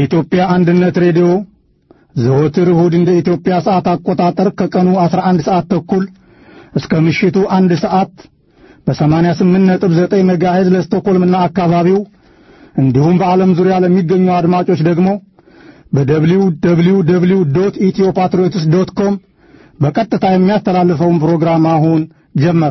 የኢትዮጵያ አንድነት ሬዲዮ ዘወትር እሁድ እንደ ኢትዮጵያ ሰዓት አቆጣጠር ከቀኑ 11 ሰዓት ተኩል እስከ ምሽቱ አንድ ሰዓት በ88.9 ሜጋሄዝ ለስቶኮልምና አካባቢው እንዲሁም በዓለም ዙሪያ ለሚገኙ አድማጮች ደግሞ በደብሊው ደብሊው ደብሊው ዶት ኢትዮ ፓትሪዮትስ ዶት ኮም በቀጥታ የሚያስተላልፈውን ፕሮግራም አሁን ጀመረ።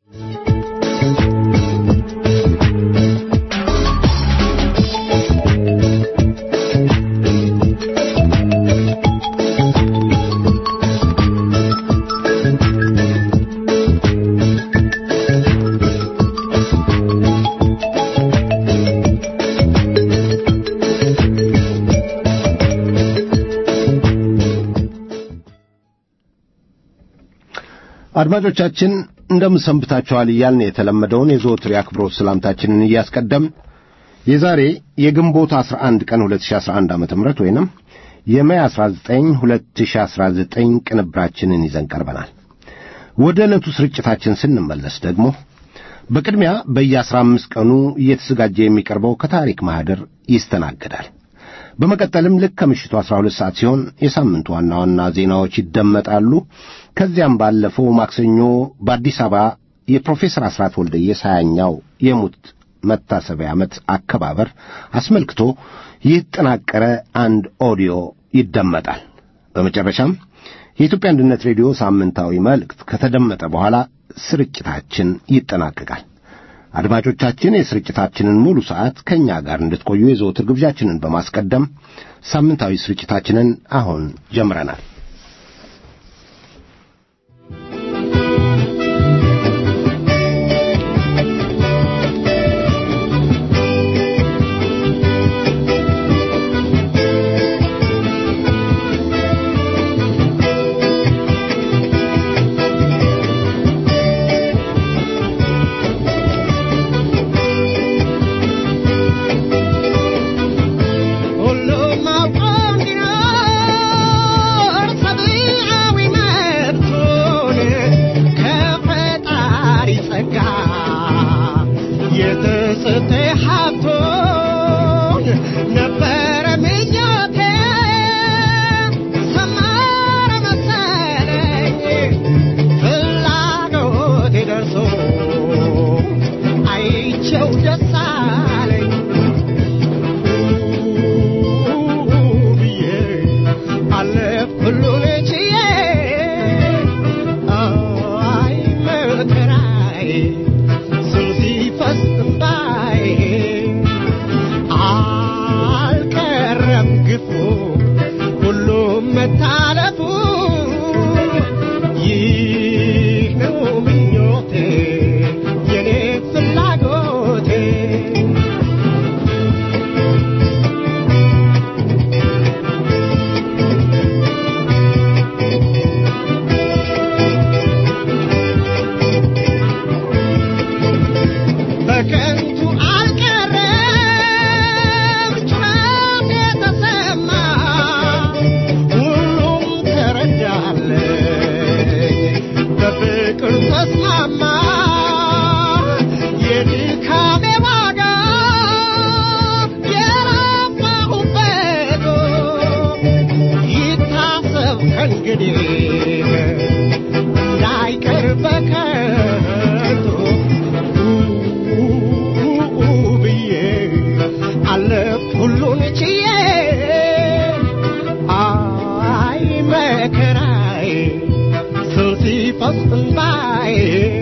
አድማጮቻችን እንደምን ሰንብታችኋል እያልን የተለመደውን የዘወትር የአክብሮት ሰላምታችንን እያስቀደም የዛሬ የግንቦት 11 ቀን 2011 ዓ.ም ወይንም የሜይ 19 2019 ቅንብራችንን ይዘን ቀርበናል። ወደ ዕለቱ ስርጭታችን ስንመለስ ደግሞ በቅድሚያ በየአስራ አምስት ቀኑ እየተዘጋጀ የሚቀርበው ከታሪክ ማኅደር ይስተናገዳል። በመቀጠልም ልክ ከምሽቱ 12 ሰዓት ሲሆን የሳምንቱ ዋና ዋና ዜናዎች ይደመጣሉ። ከዚያም ባለፈው ማክሰኞ በአዲስ አበባ የፕሮፌሰር አስራት ወልደየስ ሃያኛው የሙት መታሰቢያ ዓመት አከባበር አስመልክቶ የተጠናቀረ አንድ ኦዲዮ ይደመጣል። በመጨረሻም የኢትዮጵያ አንድነት ሬዲዮ ሳምንታዊ መልእክት ከተደመጠ በኋላ ስርጭታችን ይጠናቀቃል። አድማጮቻችን የስርጭታችንን ሙሉ ሰዓት ከእኛ ጋር እንድትቆዩ የዘወትር ግብዣችንን በማስቀደም ሳምንታዊ ስርጭታችንን አሁን ጀምረናል። ሁሉም አውቆ እንዲኖር ሰብዓዊ መብቱን ከፈጣሪ ጸጋ የተሰጠ ሀብቶን ነበረ ምኞቴ ሰመረ መሰለኝ ፍላጎቴ ደርሶ አይቼው ደስ አለኝ ብዬ አለፍኩ ሁሉን ችዬ አይ መከራዬ ስም ሲፈስ እምባዬ አልቀረም ግፉ ሁሉም መታለፉ ይህ ነው ምኞቴ የኔ ፍላጎቴ በከንቱ አልቀረም ጩኸት የተሰማ ሁሉም ተረዳለኝ በፍቅር ተስማማ የድካሜ ዋጋ የለፋሁበት ይታሰብ ከእንግዲህ እንዳይቀር በከንቱ ብዬ አለፍኩ ሁሉን ችዬ አይ መከራዬ ስል ሲፈስ እንባዬ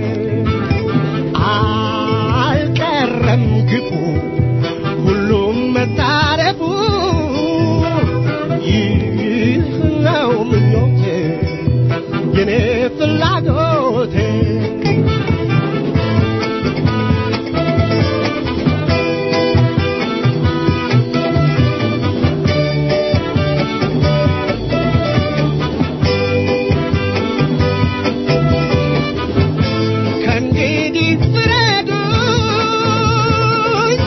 አልቀረም ግፉ ሁሉም መታረፉ ይህ ነው ምኞቴ የኔ ፍላጎቴ ከእንግዲህ ፍረዱኝ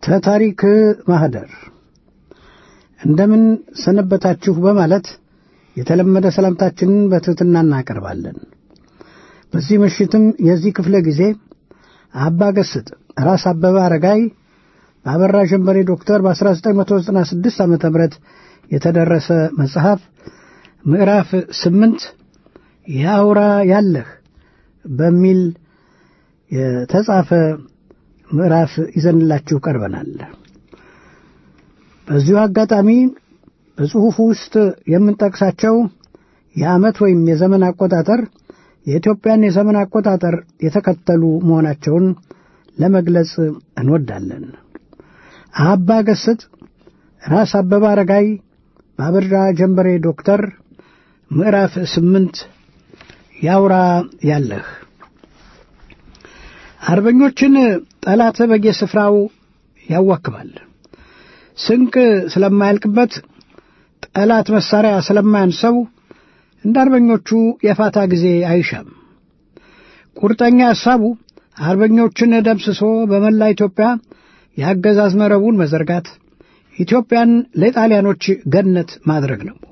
ተታሪክ ማህደር እንደምን ሰነበታችሁ በማለት የተለመደ ሰላምታችንን በትሕትና እናቀርባለን። በዚህ ምሽትም የዚህ ክፍለ ጊዜ አባ ገስጥ ራስ አበበ አረጋይ በአበራ ጀንበሬ ዶክተር በ1996 ዓ ም የተደረሰ መጽሐፍ ምዕራፍ ስምንት ያውራ ያለህ በሚል የተጻፈ ምዕራፍ ይዘንላችሁ ቀርበናል። በዚሁ አጋጣሚ በጽሑፉ ውስጥ የምንጠቅሳቸው የዓመት ወይም የዘመን አቆጣጠር የኢትዮጵያን የዘመን አቆጣጠር የተከተሉ መሆናቸውን ለመግለጽ እንወዳለን። አባ ገስጥ ራስ አበበ አረጋይ በአበራ ጀንበሬ ዶክተር ምዕራፍ ስምንት ያውራ ያለህ አርበኞችን ጠላት በየስፍራው ያዋክባል። ስንቅ ስለማያልቅበት ጠላት መሳሪያ ስለማያንሰው እንደ አርበኞቹ የፋታ ጊዜ አይሻም። ቁርጠኛ ሐሳቡ አርበኞችን ደምስሶ በመላ ኢትዮጵያ የአገዛዝ መረቡን መዘርጋት፣ ኢትዮጵያን ለጣሊያኖች ገነት ማድረግ ነው።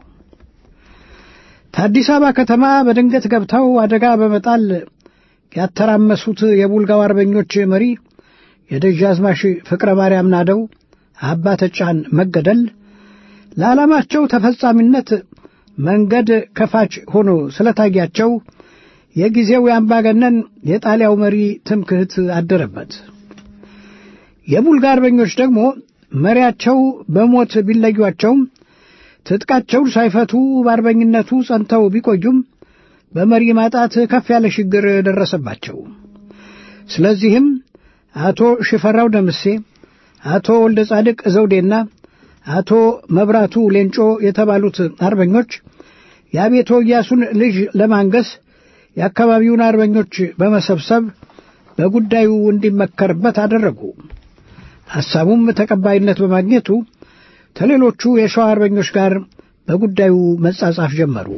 ከአዲስ አበባ ከተማ በድንገት ገብተው አደጋ በመጣል ያተራመሱት የቡልጋው አርበኞች መሪ የደጃዝማች ፍቅረ ማርያም ናደው አባ ተጫን መገደል ለዓላማቸው ተፈጻሚነት መንገድ ከፋች ሆኖ ስለታያቸው የጊዜው የአምባገነን የጣሊያው መሪ ትምክህት አደረበት። የቡልጋ አርበኞች ደግሞ መሪያቸው በሞት ቢለዩአቸውም ትጥቃቸውን ሳይፈቱ በአርበኝነቱ ጸንተው ቢቆዩም በመሪ ማጣት ከፍ ያለ ችግር ደረሰባቸው። ስለዚህም አቶ ሽፈራው ደምሴ፣ አቶ ወልደ ጻድቅ ዘውዴና አቶ መብራቱ ሌንጮ የተባሉት አርበኞች የአቤቶ ኢያሱን ልጅ ለማንገስ የአካባቢውን አርበኞች በመሰብሰብ በጉዳዩ እንዲመከርበት አደረጉ። ሐሳቡም ተቀባይነት በማግኘቱ ከሌሎቹ የሸዋ አርበኞች ጋር በጉዳዩ መጻጻፍ ጀመሩ።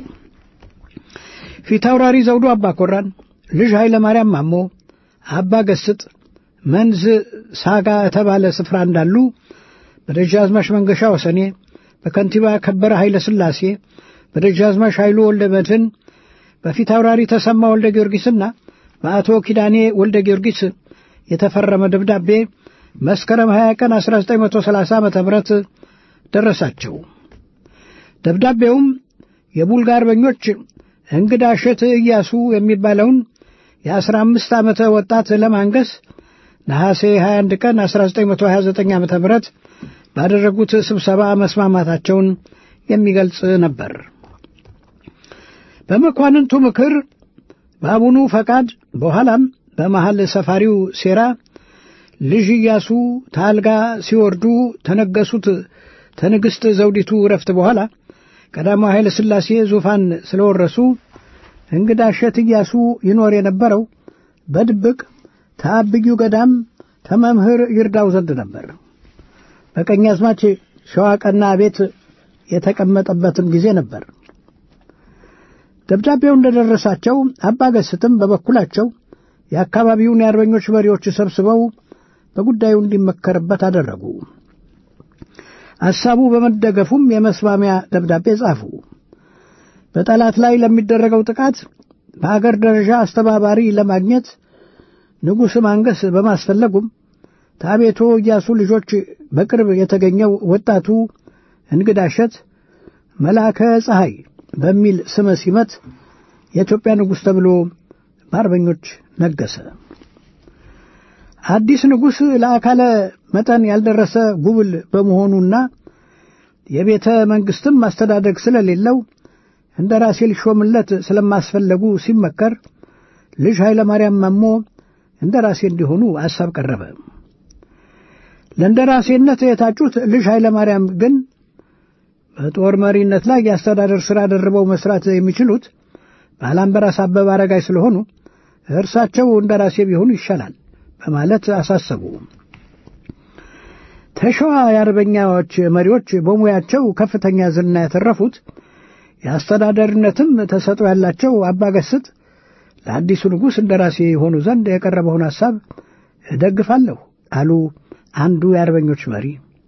ፊታውራሪ ዘውዱ አባ ኮራን፣ ልጅ ኃይለ ማርያም ማሞ፣ አባ ገስጥ መንዝ ሳጋ የተባለ ስፍራ እንዳሉ በደጃዝማች መንገሻ ወሰኔ፣ በከንቲባ ከበረ ኃይለ ሥላሴ፣ በደጃዝማች ኃይሉ ወልደ መድህን፣ በፊታውራሪ ተሰማ ወልደ ጊዮርጊስና በአቶ ኪዳኔ ወልደ ጊዮርጊስ የተፈረመ ደብዳቤ መስከረም 20 ቀን 1930 ዓ ም ደረሳቸው። ደብዳቤውም የቡልጋ አርበኞች እንግዳ እሸት ኢያሱ የሚባለውን የአስራ አምስት ዓመተ ወጣት ለማንገስ ነሐሴ 21 ቀን 1929 ዓ ም ባደረጉት ስብሰባ መስማማታቸውን የሚገልጽ ነበር። በመኳንንቱ ምክር፣ በአቡኑ ፈቃድ፣ በኋላም በመሐል ሰፋሪው ሴራ ልጅ ኢያሱ ታልጋ ሲወርዱ ተነገሱት ተንግሥት ዘውዲቱ ረፍት በኋላ ቀዳማዊ ኃይለ ሥላሴ ዙፋን ስለወረሱ እንግዳ እሸት ኢያሱ ይኖር የነበረው በድብቅ ተአብዩ ገዳም ተመምህር ይርዳው ዘንድ ነበር። በቀኛዝማች ሸዋቀና ቤት የተቀመጠበትም ጊዜ ነበር። ደብዳቤው እንደደረሳቸው አባ ገስትም በበኩላቸው የአካባቢውን የአርበኞች መሪዎች ሰብስበው በጉዳዩ እንዲመከርበት አደረጉ። ሐሳቡ በመደገፉም የመስማሚያ ደብዳቤ ጻፉ። በጠላት ላይ ለሚደረገው ጥቃት በአገር ደረጃ አስተባባሪ ለማግኘት ንጉሥ ማንገስ በማስፈለጉም ታቤቶ ኢያሱ ልጆች በቅርብ የተገኘው ወጣቱ እንግዳ እሸት መልአከ ፀሐይ በሚል ስመ ሲመት የኢትዮጵያ ንጉሥ ተብሎ በአርበኞች ነገሰ። አዲስ ንጉሥ ለአካለ መጠን ያልደረሰ ጉብል በመሆኑና የቤተ መንግሥትም ማስተዳደግ ስለሌለው እንደ ራሴ ሊሾምለት ስለማስፈለጉ ሲመከር ልጅ ኃይለ ማርያም ማሞ እንደ ራሴ እንዲሆኑ ሐሳብ ቀረበ። ለእንደ ራሴነት የታጩት ልጅ ኃይለ ማርያም ግን በጦር መሪነት ላይ የአስተዳደር ሥራ ደርበው መስራት የሚችሉት ባላምበራስ አበበ አረጋይ ስለሆኑ እርሳቸው እንደ ራሴ ቢሆኑ ይሻላል በማለት አሳሰቡ። ተሸዋ የአርበኛዎች መሪዎች በሙያቸው ከፍተኛ ዝና ያተረፉት የአስተዳደርነትም ተሰጥኦ ያላቸው አባገስጥ ለአዲሱ ንጉሥ እንደ ራሴ የሆኑ ዘንድ የቀረበውን ሐሳብ እደግፋለሁ አሉ። አንዱ የአርበኞች መሪ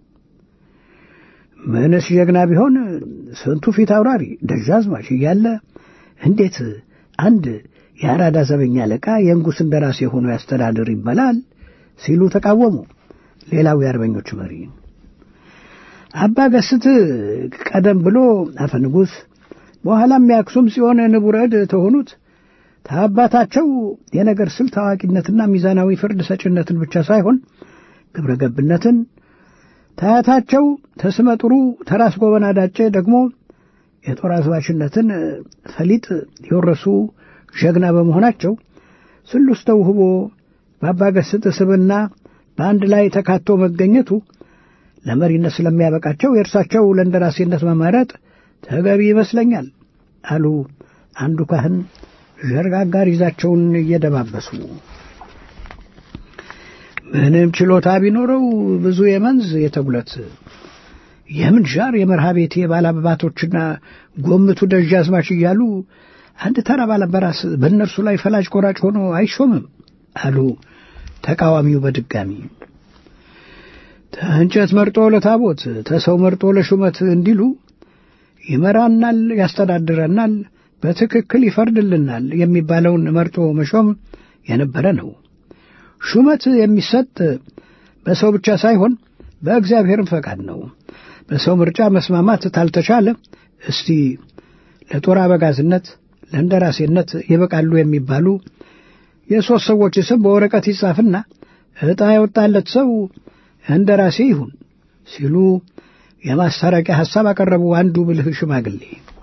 ምንስ ጀግና ቢሆን ስንቱ ፊት አውራሪ ደጃዝማች እያለ እንዴት አንድ የአራዳ ዘበኛ አለቃ የንጉሥ እንደራሴ ሆኖ ያስተዳድር ይባላል ሲሉ ተቃወሙ። ሌላው የአርበኞች መሪ አባ ገስት ቀደም ብሎ አፈ ንጉሥ በኋላም የአክሱም ጽዮን ንቡረድ ተሆኑት ከአባታቸው የነገር ስልት አዋቂነትና ሚዛናዊ ፍርድ ሰጭነትን ብቻ ሳይሆን ግብረ ገብነትን ታያታቸው ተስመ ጥሩ ተራስ ጎበና ዳጬ ደግሞ የጦር አዝባችነትን ፈሊጥ የወረሱ ጀግና በመሆናቸው ስሉስ ተውህቦ በአባገስጥ ስብና በአንድ ላይ ተካቶ መገኘቱ ለመሪነት ስለሚያበቃቸው የእርሳቸው ለእንደራሴነት መመረጥ ተገቢ ይመስለኛል አሉ አንዱ ካህን ዠርጋጋር ይዛቸውን እየደባበሱ። ምንም ችሎታ ቢኖረው ብዙ የመንዝ የተጉለት የምንዣር የመርሃ ቤት የባላባቶችና ጎምቱ ደጃዝማች እያሉ አንድ ተራ ባላበራስ በእነርሱ ላይ ፈላጭ ቆራጭ ሆኖ አይሾምም አሉ ተቃዋሚው በድጋሚ። ተእንጨት መርጦ ለታቦት ተሰው መርጦ ለሹመት እንዲሉ ይመራናል፣ ያስተዳድረናል፣ በትክክል ይፈርድልናል የሚባለውን መርጦ መሾም የነበረ ነው። ሹመት የሚሰጥ በሰው ብቻ ሳይሆን በእግዚአብሔርም ፈቃድ ነው። በሰው ምርጫ መስማማት ታልተቻለ እስቲ ለጦር አበጋዝነት፣ ለእንደራሴነት ይበቃሉ የሚባሉ የሦስት ሰዎች ስም በወረቀት ይጻፍና ዕጣ የወጣለት ሰው እንደራሴ ይሁን ሲሉ የማስታረቂያ ሐሳብ አቀረቡ አንዱ ብልህ ሽማግሌ።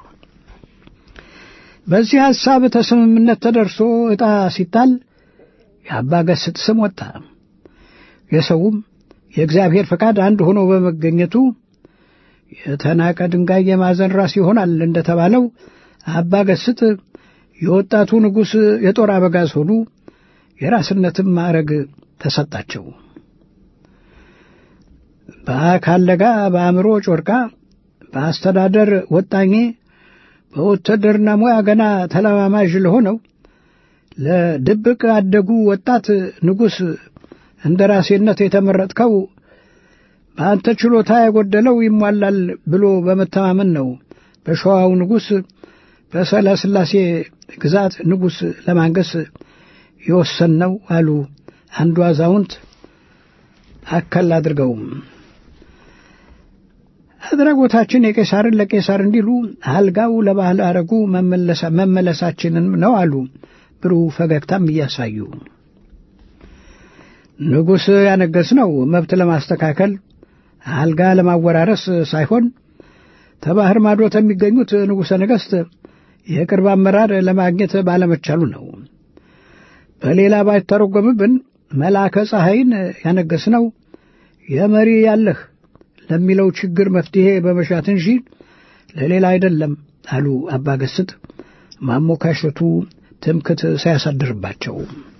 በዚህ ሐሳብ ተስምምነት ተደርሶ ዕጣ ሲጣል የአባ ገስጥ ስም ወጣ። የሰውም የእግዚአብሔር ፈቃድ አንድ ሆኖ በመገኘቱ የተናቀ ድንጋይ የማዕዘን ራስ ይሆናል እንደተባለው አባ ገስጥ የወጣቱ ንጉሥ የጦር አበጋዝ ሆኑ። የራስነትም ማዕረግ ተሰጣቸው። በአካል ለጋ፣ በአእምሮ ጮርቃ፣ በአስተዳደር ወጣኜ፣ በውትድርና ሙያ ገና ተለማማዥ ለሆነው ለድብቅ አደጉ ወጣት ንጉሥ እንደ ራሴነት የተመረጥከው በአንተ ችሎታ የጎደለው ይሟላል ብሎ በመተማመን ነው በሸዋው ንጉሥ በሰለስላሴ ግዛት ንጉሥ ለማንገስ የወሰንነው አሉ አንዱ አዛውንት አከል አድርገውም አድራጎታችን የቄሳርን ለቄሳር እንዲሉ አልጋው ለባህል አረጉ መመለሳችንን ነው አሉ ብሩህ ፈገግታም እያሳዩ ንጉሥ ያነገስነው መብት ለማስተካከል አልጋ ለማወራረስ ሳይሆን ተባህር ማዶ የሚገኙት ንጉሠ ነገሥት የቅርብ አመራር ለማግኘት ባለመቻሉ ነው። በሌላ ባይተረጎምብን መልአከ ፀሐይን ያነገስነው የመሪ ያለህ ለሚለው ችግር መፍትሔ በመሻት እንጂ ለሌላ አይደለም አሉ አባ ገስጥ ማሞካሸቱ ትምክት ሳያሳድርባቸው።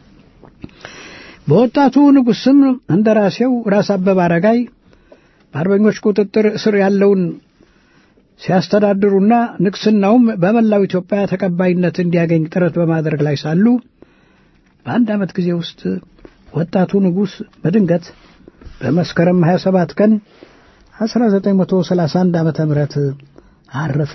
በወጣቱ ንጉሥ ስም እንደ ራሴው ራስ አበበ አረጋይ በአርበኞች ቁጥጥር ስር ያለውን ሲያስተዳድሩና ንግሥናውም በመላው ኢትዮጵያ ተቀባይነት እንዲያገኝ ጥረት በማድረግ ላይ ሳሉ በአንድ ዓመት ጊዜ ውስጥ ወጣቱ ንጉሥ በድንገት በመስከረም 27 ቀን 1931 ዓመተ ምህረት አረፈ።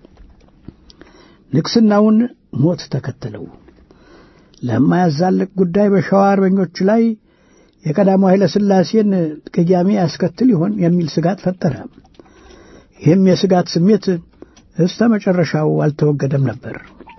ንግሥናውን ሞት ተከተለው። ለማያዛልቅ ጉዳይ በሸዋ አርበኞች ላይ የቀዳማዊ ኃይለ ሥላሴን ቅያሜ ያስከትል ይሆን የሚል ስጋት ፈጠረ። ይህም የስጋት ስሜት እስተ መጨረሻው አልተወገደም ነበር።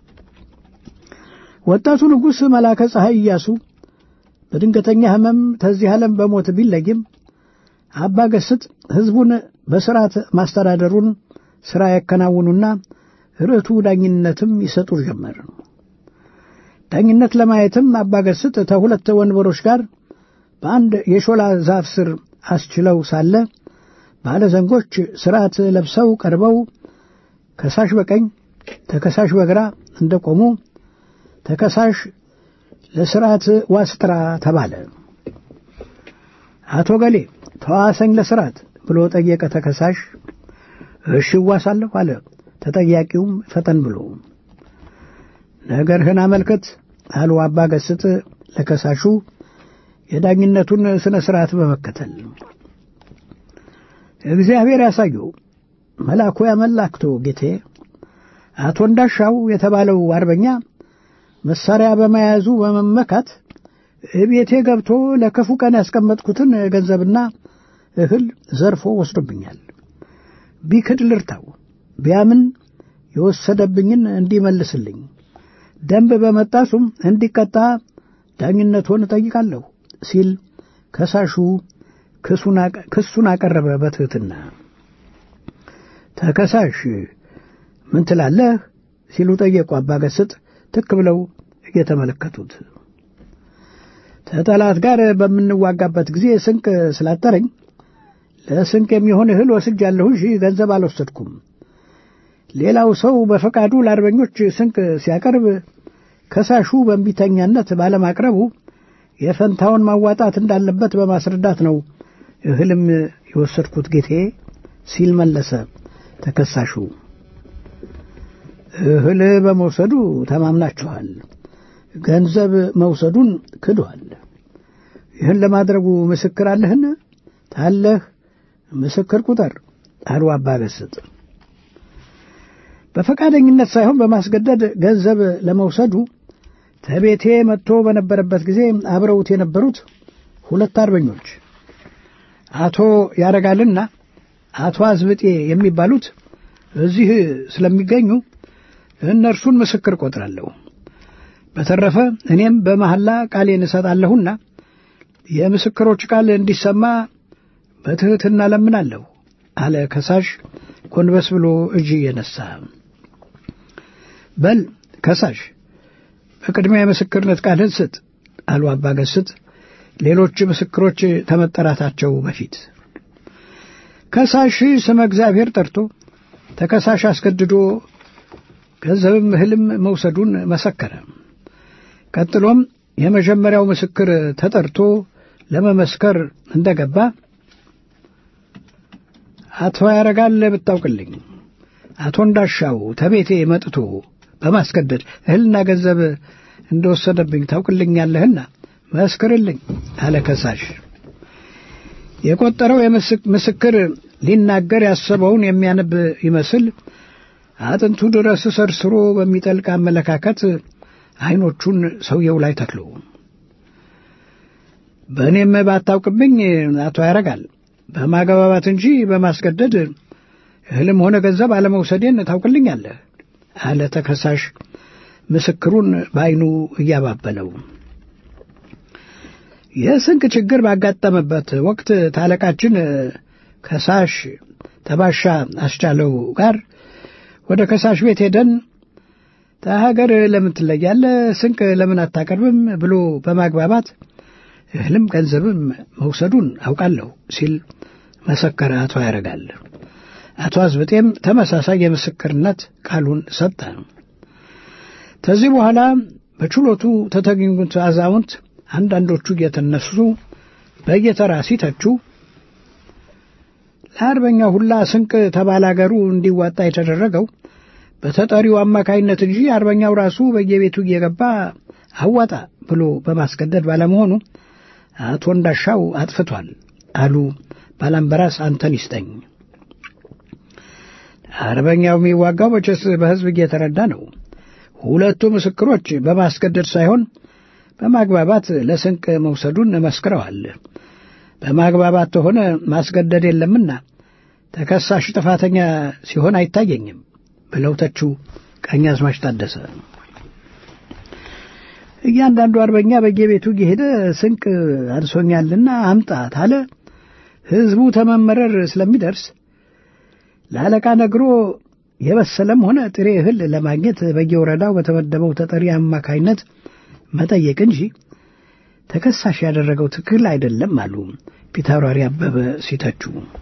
ወጣቱ ንጉሥ መላከ ፀሐይ ኢያሱ በድንገተኛ ሕመም ተዚህ ዓለም በሞት ቢለይም አባ ገስጥ ሕዝቡን በሥርዓት ማስተዳደሩን ሥራ ያከናውኑና ርዕቱ ዳኝነትም ይሰጡ ጀመር። ዳኝነት ለማየትም አባ ገስጥ ከሁለት ወንበሮች ጋር በአንድ የሾላ ዛፍ ስር አስችለው ሳለ ባለ ዘንጎች ሥርዓት ለብሰው ቀርበው ከሳሽ በቀኝ ተከሳሽ በግራ እንደቆሙ ተከሳሽ ለሥርዓት ዋስጥራ ተባለ። አቶ ገሌ ተዋሰኝ ለሥርዓት ብሎ ጠየቀ ተከሳሽ። እሺ እዋሳለሁ አለ ተጠያቂውም ፈጠን ብሎ። ነገርህን አመልከት አሉ አባ ገስጥ ለከሳሹ የዳኝነቱን ሥነ ሥርዓት በመከተል እግዚአብሔር ያሳየው መልአኩ ያመላክቶ ጌቴ አቶ እንዳሻው የተባለው አርበኛ መሳሪያ በመያዙ በመመካት ቤቴ ገብቶ ለክፉ ቀን ያስቀመጥኩትን ገንዘብና እህል ዘርፎ ወስዶብኛል። ቢክድ ልርታው፣ ቢያምን የወሰደብኝን እንዲመልስልኝ፣ ደንብ በመጣሱም እንዲቀጣ ዳኝነቱን እጠይቃለሁ ሲል ከሳሹ ክሱን አቀረበ በትሕትና። ተከሳሽ ምን ትላለህ ሲሉ ጠየቁ አባገስጥ ትክ ብለው እየተመለከቱት። ከጠላት ጋር በምንዋጋበት ጊዜ ስንቅ ስላጠረኝ ለስንቅ የሚሆን እህል ወስጃለሁ እንጂ ገንዘብ አልወሰድኩም። ሌላው ሰው በፈቃዱ ለአርበኞች ስንቅ ሲያቀርብ ከሳሹ በእንቢተኛነት ባለማቅረቡ የፈንታውን ማዋጣት እንዳለበት በማስረዳት ነው እህልም የወሰድኩት ጌቴ ሲል መለሰ ተከሳሹ። እህል በመውሰዱ ተማምናችኋል፣ ገንዘብ መውሰዱን ክዷል። ይህን ለማድረጉ ምስክር አለህን? ታለህ ምስክር ቁጠር አሉ አባገስጥ። በፈቃደኝነት ሳይሆን በማስገደድ ገንዘብ ለመውሰዱ ተቤቴ መጥቶ በነበረበት ጊዜ አብረውት የነበሩት ሁለት አርበኞች አቶ ያረጋልና አቶ አዝብጤ የሚባሉት እዚህ ስለሚገኙ እነርሱን ምስክር ቆጥራለሁ። በተረፈ እኔም በመሐላ ቃሌን እሰጣለሁና የምስክሮች ቃል እንዲሰማ በትሕትና ለምናለሁ አለ ከሳሽ ጎንበስ ብሎ እጅ እየነሳ። በል ከሳሽ በቅድሚያ የምስክርነት ቃልን ስጥ አሉ አባገስጥ ሌሎች ምስክሮች ከመጠራታቸው በፊት። ከሳሽ ስመ እግዚአብሔር ጠርቶ ተከሳሽ አስገድዶ ገንዘብም እህልም መውሰዱን መሰከረ። ቀጥሎም የመጀመሪያው ምስክር ተጠርቶ ለመመስከር እንደገባ አቶ ያረጋል ብታውቅልኝ አቶ እንዳሻው ተቤቴ መጥቶ በማስገደድ እህልና ገንዘብ እንደወሰደብኝ ታውቅልኛለህና መስክርልኝ አለ ከሳሽ። የቆጠረው ምስክር ሊናገር ያሰበውን የሚያነብ ይመስል አጥንቱ ድረስ ሰርስሮ በሚጠልቅ አመለካከት አይኖቹን ሰውየው ላይ ተክሎ በእኔም ባታውቅብኝ አቶ ያረጋል በማገባባት እንጂ በማስገደድ እህልም ሆነ ገንዘብ አለመውሰዴን ታውቅልኛለህ አለ ተከሳሽ ምስክሩን በዐይኑ እያባበለው። የስንቅ ችግር ባጋጠመበት ወቅት ታለቃችን ከሳሽ ተባሻ አስቻለው ጋር ወደ ከሳሽ ቤት ሄደን ተሀገር ለምን ትለያለህ? ስንቅ ለምን አታቀርብም? ብሎ በማግባባት እህልም ገንዘብም መውሰዱን አውቃለሁ ሲል መሰከረ አቶ ያረጋል። አቶ አዝብጤም ተመሳሳይ የምስክርነት ቃሉን ሰጠ። ከዚህ በኋላ በችሎቱ ተተገኙት አዛውንት አንዳንዶቹ እየተነሱ በየተራ ሲተቹ ለአርበኛው ሁላ ስንቅ ተባላገሩ እንዲዋጣ የተደረገው በተጠሪው አማካይነት እንጂ አርበኛው ራሱ በየቤቱ እየገባ አዋጣ ብሎ በማስገደድ ባለመሆኑ አቶ እንዳሻው አጥፍቷል አሉ ባላምበራስ አንተን ይስጠኝ። አርበኛው የሚዋጋው መቼስ በሕዝብ እየተረዳ ነው። ሁለቱ ምስክሮች በማስገደድ ሳይሆን በማግባባት ለስንቅ መውሰዱን መስክረዋል። በማግባባት ተሆነ ማስገደድ የለምና ተከሳሽ ጥፋተኛ ሲሆን አይታየኝም ብለው ተቹ ቀኛዝማች ታደሰ። እያንዳንዱ አርበኛ በየቤቱ እየሄደ ስንቅ አንሶኛልና አምጣ ታለ ሕዝቡ ተመመረር ስለሚደርስ ለአለቃ ነግሮ የበሰለም ሆነ ጥሬ እህል ለማግኘት በየወረዳው በተመደበው ተጠሪ አማካይነት መጠየቅ እንጂ ተከሳሽ ያደረገው ትክክል አይደለም አሉ ፊታውራሪ አበበ ሲተቹ።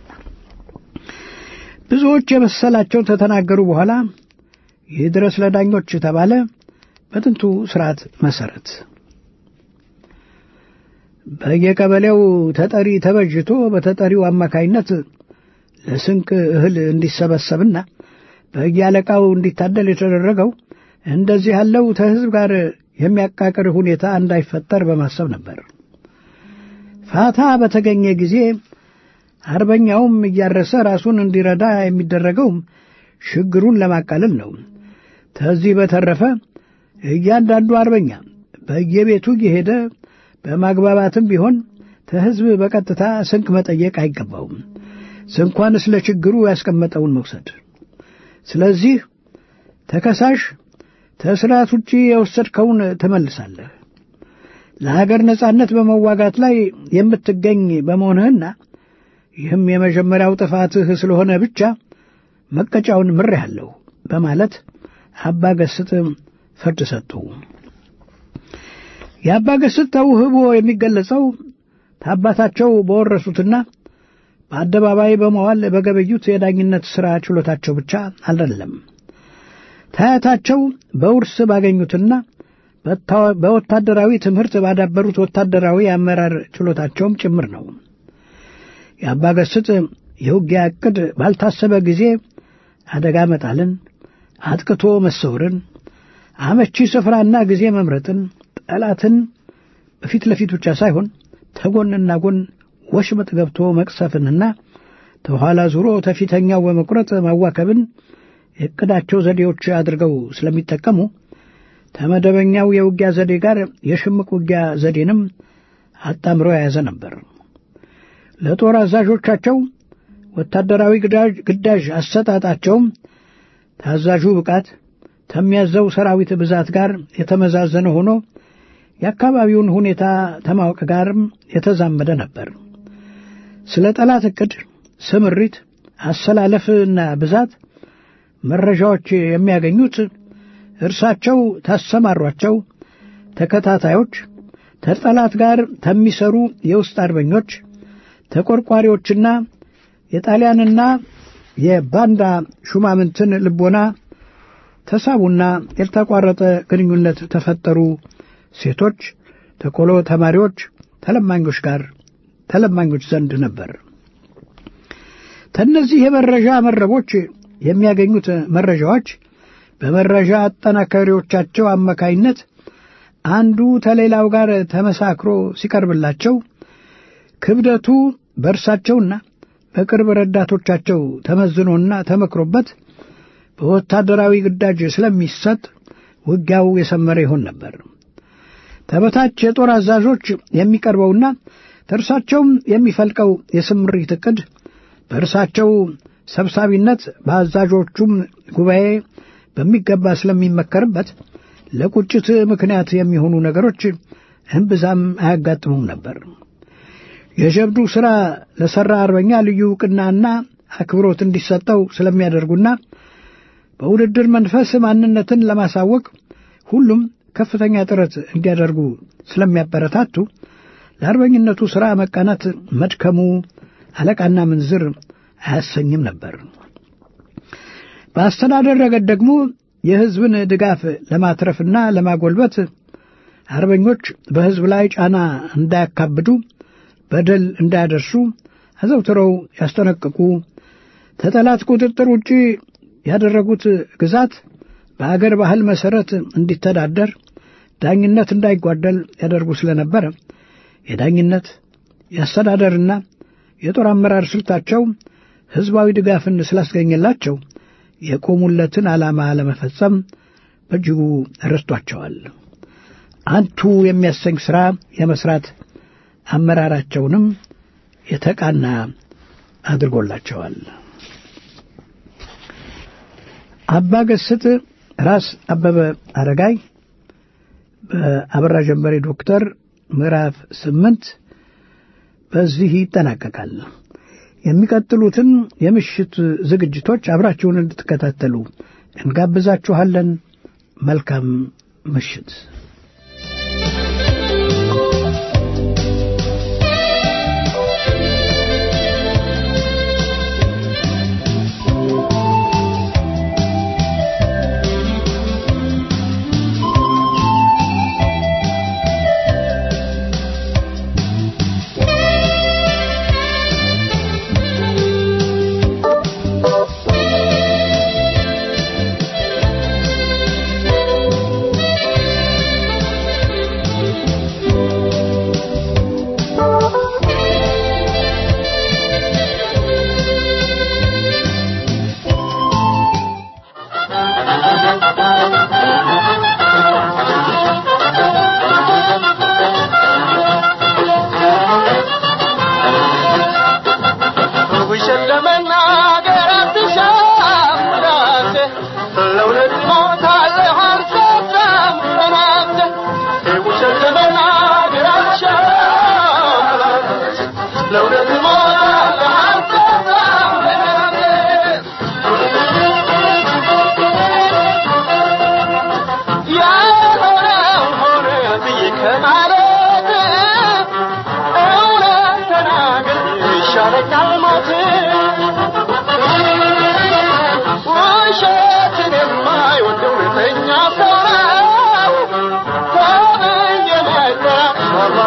ብዙዎች የመሰላቸውን ተተናገሩ በኋላ ይህ ድረስ ለዳኞች ተባለ። በጥንቱ ስርዓት መሰረት በየቀበሌው ተጠሪ ተበጅቶ በተጠሪው አማካይነት ለስንቅ እህል እንዲሰበሰብና በየአለቃው እንዲታደል የተደረገው እንደዚህ ያለው ከሕዝብ ጋር የሚያቃቅር ሁኔታ እንዳይፈጠር በማሰብ ነበር። ፋታ በተገኘ ጊዜ አርበኛውም እያረሰ ራሱን እንዲረዳ የሚደረገውም ችግሩን ለማቃለል ነው። ከዚህ በተረፈ እያንዳንዱ አርበኛ በየቤቱ እየሄደ በማግባባትም ቢሆን ከሕዝብ በቀጥታ ስንቅ መጠየቅ አይገባውም። ስንኳን ስለ ችግሩ ያስቀመጠውን መውሰድ። ስለዚህ ተከሳሽ ከስርዓት ውጪ የወሰድከውን ትመልሳለህ። ለሀገር ነጻነት በመዋጋት ላይ የምትገኝ በመሆንህና ይህም የመጀመሪያው ጥፋትህ ስለሆነ ብቻ መቀጫውን ምሬሃለሁ በማለት አባ ገስጥ ፍርድ ሰጡ። የአባ ገስጥ ተውህቦ የሚገለጸው ከአባታቸው በወረሱትና በአደባባይ በመዋል በገበዩት የዳኝነት ሥራ ችሎታቸው ብቻ አይደለም። ታያታቸው በውርስ ባገኙትና በወታደራዊ ትምህርት ባዳበሩት ወታደራዊ አመራር ችሎታቸውም ጭምር ነው። የአባ ገስጥ የውጊያ ዕቅድ ባልታሰበ ጊዜ አደጋ መጣልን፣ አጥቅቶ መሰውርን፣ አመቺ ስፍራና ጊዜ መምረጥን፣ ጠላትን በፊት ለፊት ብቻ ሳይሆን ተጎንና ጎን ወሽመጥ ገብቶ መቅሰፍንና ተኋላ ዙሮ ተፊተኛው በመቁረጥ ማዋከብን የዕቅዳቸው ዘዴዎች አድርገው ስለሚጠቀሙ ከመደበኛው የውጊያ ዘዴ ጋር የሽምቅ ውጊያ ዘዴንም አጣምሮ የያዘ ነበር። ለጦር አዛዦቻቸው ወታደራዊ ግዳጅ አሰጣጣቸውም ታዛዡ ብቃት ከሚያዘው ሰራዊት ብዛት ጋር የተመዛዘነ ሆኖ የአካባቢውን ሁኔታ ከማወቅ ጋርም የተዛመደ ነበር። ስለ ጠላት ዕቅድ፣ ስምሪት፣ አሰላለፍና ብዛት መረጃዎች የሚያገኙት እርሳቸው ታሰማሯቸው ተከታታዮች፣ ከጠላት ጋር ከሚሰሩ የውስጥ አርበኞች፣ ተቆርቋሪዎችና የጣሊያንና የባንዳ ሹማምንትን ልቦና ተሳቡና ያልተቋረጠ ግንኙነት ተፈጠሩ ሴቶች፣ ተቆሎ ተማሪዎች፣ ተለማኞች ጋር ተለማኞች ዘንድ ነበር። ከእነዚህ የመረጃ መረቦች የሚያገኙት መረጃዎች በመረጃ አጠናካሪዎቻቸው አማካይነት አንዱ ተሌላው ጋር ተመሳክሮ ሲቀርብላቸው ክብደቱ በእርሳቸውና በቅርብ ረዳቶቻቸው ተመዝኖና ተመክሮበት በወታደራዊ ግዳጅ ስለሚሰጥ ውጊያው የሰመረ ይሆን ነበር። ተበታች የጦር አዛዦች የሚቀርበውና ከእርሳቸውም የሚፈልቀው የስምሪት ዕቅድ በእርሳቸው ሰብሳቢነት በአዛዦቹም ጉባኤ በሚገባ ስለሚመከርበት ለቁጭት ምክንያት የሚሆኑ ነገሮች እምብዛም አያጋጥሙም ነበር። የጀብዱ ሥራ ለሠራ አርበኛ ልዩ ዕውቅናና አክብሮት እንዲሰጠው ስለሚያደርጉና በውድድር መንፈስ ማንነትን ለማሳወቅ ሁሉም ከፍተኛ ጥረት እንዲያደርጉ ስለሚያበረታቱ ለአርበኝነቱ ሥራ መቃናት መድከሙ አለቃና ምንዝር አያሰኝም ነበር። በአስተዳደር ረገድ ደግሞ የሕዝብን ድጋፍ ለማትረፍና ለማጎልበት አርበኞች በሕዝብ ላይ ጫና እንዳያካብዱ፣ በደል እንዳያደርሱ አዘውትረው ያስጠነቅቁ፣ ከጠላት ቁጥጥር ውጪ ያደረጉት ግዛት በአገር ባህል መሠረት እንዲተዳደር፣ ዳኝነት እንዳይጓደል ያደርጉ ስለነበረ የዳኝነት የአስተዳደርና የጦር አመራር ስልታቸው ሕዝባዊ ድጋፍን ስላስገኘላቸው የቆሙለትን ዓላማ ለመፈጸም በእጅጉ ረድቷቸዋል። አንቱ የሚያሰኝ ሥራ የመሥራት አመራራቸውንም የተቃና አድርጎላቸዋል። አባ ገስጥ ራስ አበበ አረጋይ በአበራ ጀንበሬ ዶክተር ምዕራፍ ስምንት በዚህ ይጠናቀቃል። የሚቀጥሉትን የምሽት ዝግጅቶች አብራችሁን እንድትከታተሉ እንጋብዛችኋለን። መልካም ምሽት። Thank you.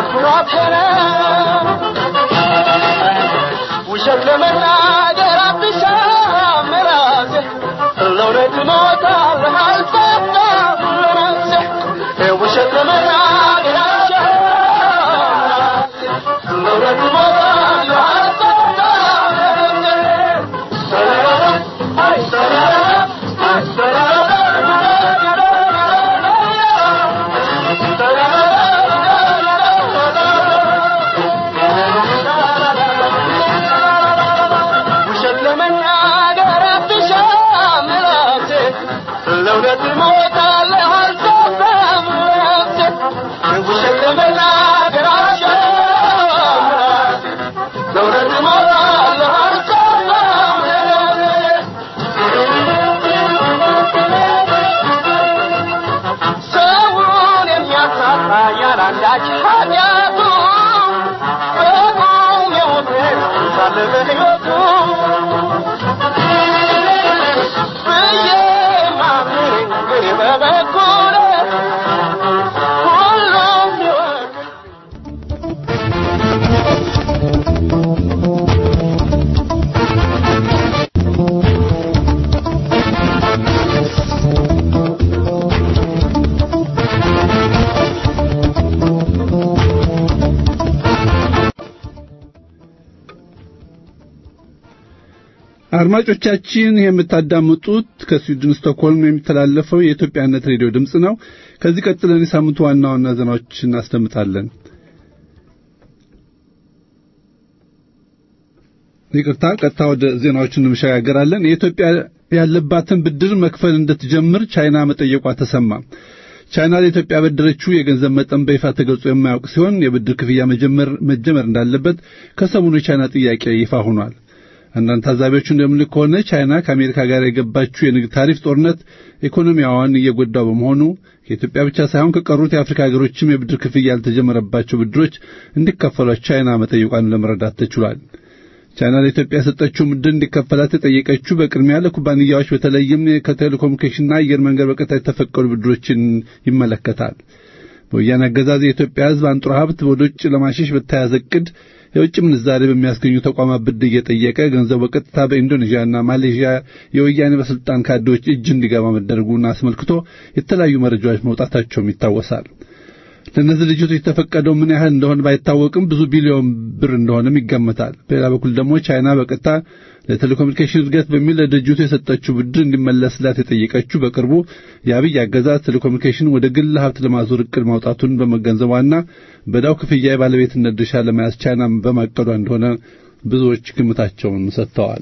ኩራት ነው ውሸት ለመናገር አትሻም ራሴ ለእውነት እሞታለሁ አልፈታም ለራሴ ውሸት ለመናገር አትሻም ራሴ ለእውነት እሞታለሁ አልፈታም ውሸት ለመናገር አትሻም ራሴ ለእውነት እሞታለሁ አልሰፋም ራሴ ውሸት ለመናገር አትሻም ራሴ ለእውነት እሞታለሁ አልሰፋም ሰውን የሚያሳጣ ያላንዳች ኃጢአቱ በቁም የሞተ ሳለ በሕይወቱ ብዬ ማምነኝ እኔ በበኩሌ ሁሉም ይወቅ አድማጮቻችን ይህ የምታዳምጡት ከስዊድን ስቶክሆልም የሚተላለፈው የኢትዮጵያነት ሬዲዮ ድምፅ ነው። ከዚህ ቀጥለን የሳምንቱ ዋና ዋና ዜናዎች እናስደምጣለን። ይቅርታ፣ ቀጥታ ወደ ዜናዎቹ እንሸጋገራለን። የኢትዮጵያ ያለባትን ብድር መክፈል እንድትጀምር ቻይና መጠየቋ ተሰማ። ቻይና ለኢትዮጵያ ያበደረችው የገንዘብ መጠን በይፋ ተገልጾ የማያውቅ ሲሆን የብድር ክፍያ መጀመር መጀመር እንዳለበት ከሰሞኑ የቻይና ጥያቄ ይፋ ሆኗል። አንዳንድ ታዛቢዎች እንደሚሉት ከሆነ ቻይና ከአሜሪካ ጋር የገባችው የንግድ ታሪፍ ጦርነት ኢኮኖሚያዋን እየጎዳው በመሆኑ ከኢትዮጵያ ብቻ ሳይሆን ከቀሩት የአፍሪካ ሀገሮችም የብድር ክፍያ ያልተጀመረባቸው ብድሮች እንዲከፈሏት ቻይና መጠየቋን ለመረዳት ተችሏል። ቻይና ለኢትዮጵያ የሰጠችው ብድር እንዲከፈላት የጠየቀችው በቅድሚያ ለኩባንያዎች በተለይም ከቴሌኮሙኒኬሽንና አየር መንገድ በቀጥታ የተፈቀዱ ብድሮችን ይመለከታል። በወያኔ አገዛዝ የኢትዮጵያ ሕዝብ አንጡራ ሀብት ወደ ውጭ ለማሸሽ በተያዘ ዕቅድ የውጭ ምንዛሬ በሚያስገኙ ተቋማት ብድር እየጠየቀ ገንዘቡ በቀጥታ በኢንዶኔዥያና ማሌዥያ የወያኔ ባለስልጣን ካድሬዎች እጅ እንዲገባ መደረጉን አስመልክቶ የተለያዩ መረጃዎች መውጣታቸውም ይታወሳል። ለእነዚህ ድርጅቶች የተፈቀደው ምን ያህል እንደሆነ ባይታወቅም ብዙ ቢሊዮን ብር እንደሆነም ይገመታል። በሌላ በኩል ደግሞ ቻይና በቀጥታ ለቴሌኮሙኒኬሽን እድገት በሚል ለድርጅቱ የሰጠችው ብድር እንዲመለስላት የጠየቀችው በቅርቡ የአብይ አገዛዝ ቴሌኮሙኒኬሽን ወደ ግል ሀብት ለማዞር እቅድ ማውጣቱን በመገንዘቧና በዳው ክፍያ የባለቤትነት ድርሻ ለመያዝ ቻይና በማቀዷ እንደሆነ ብዙዎች ግምታቸውን ሰጥተዋል።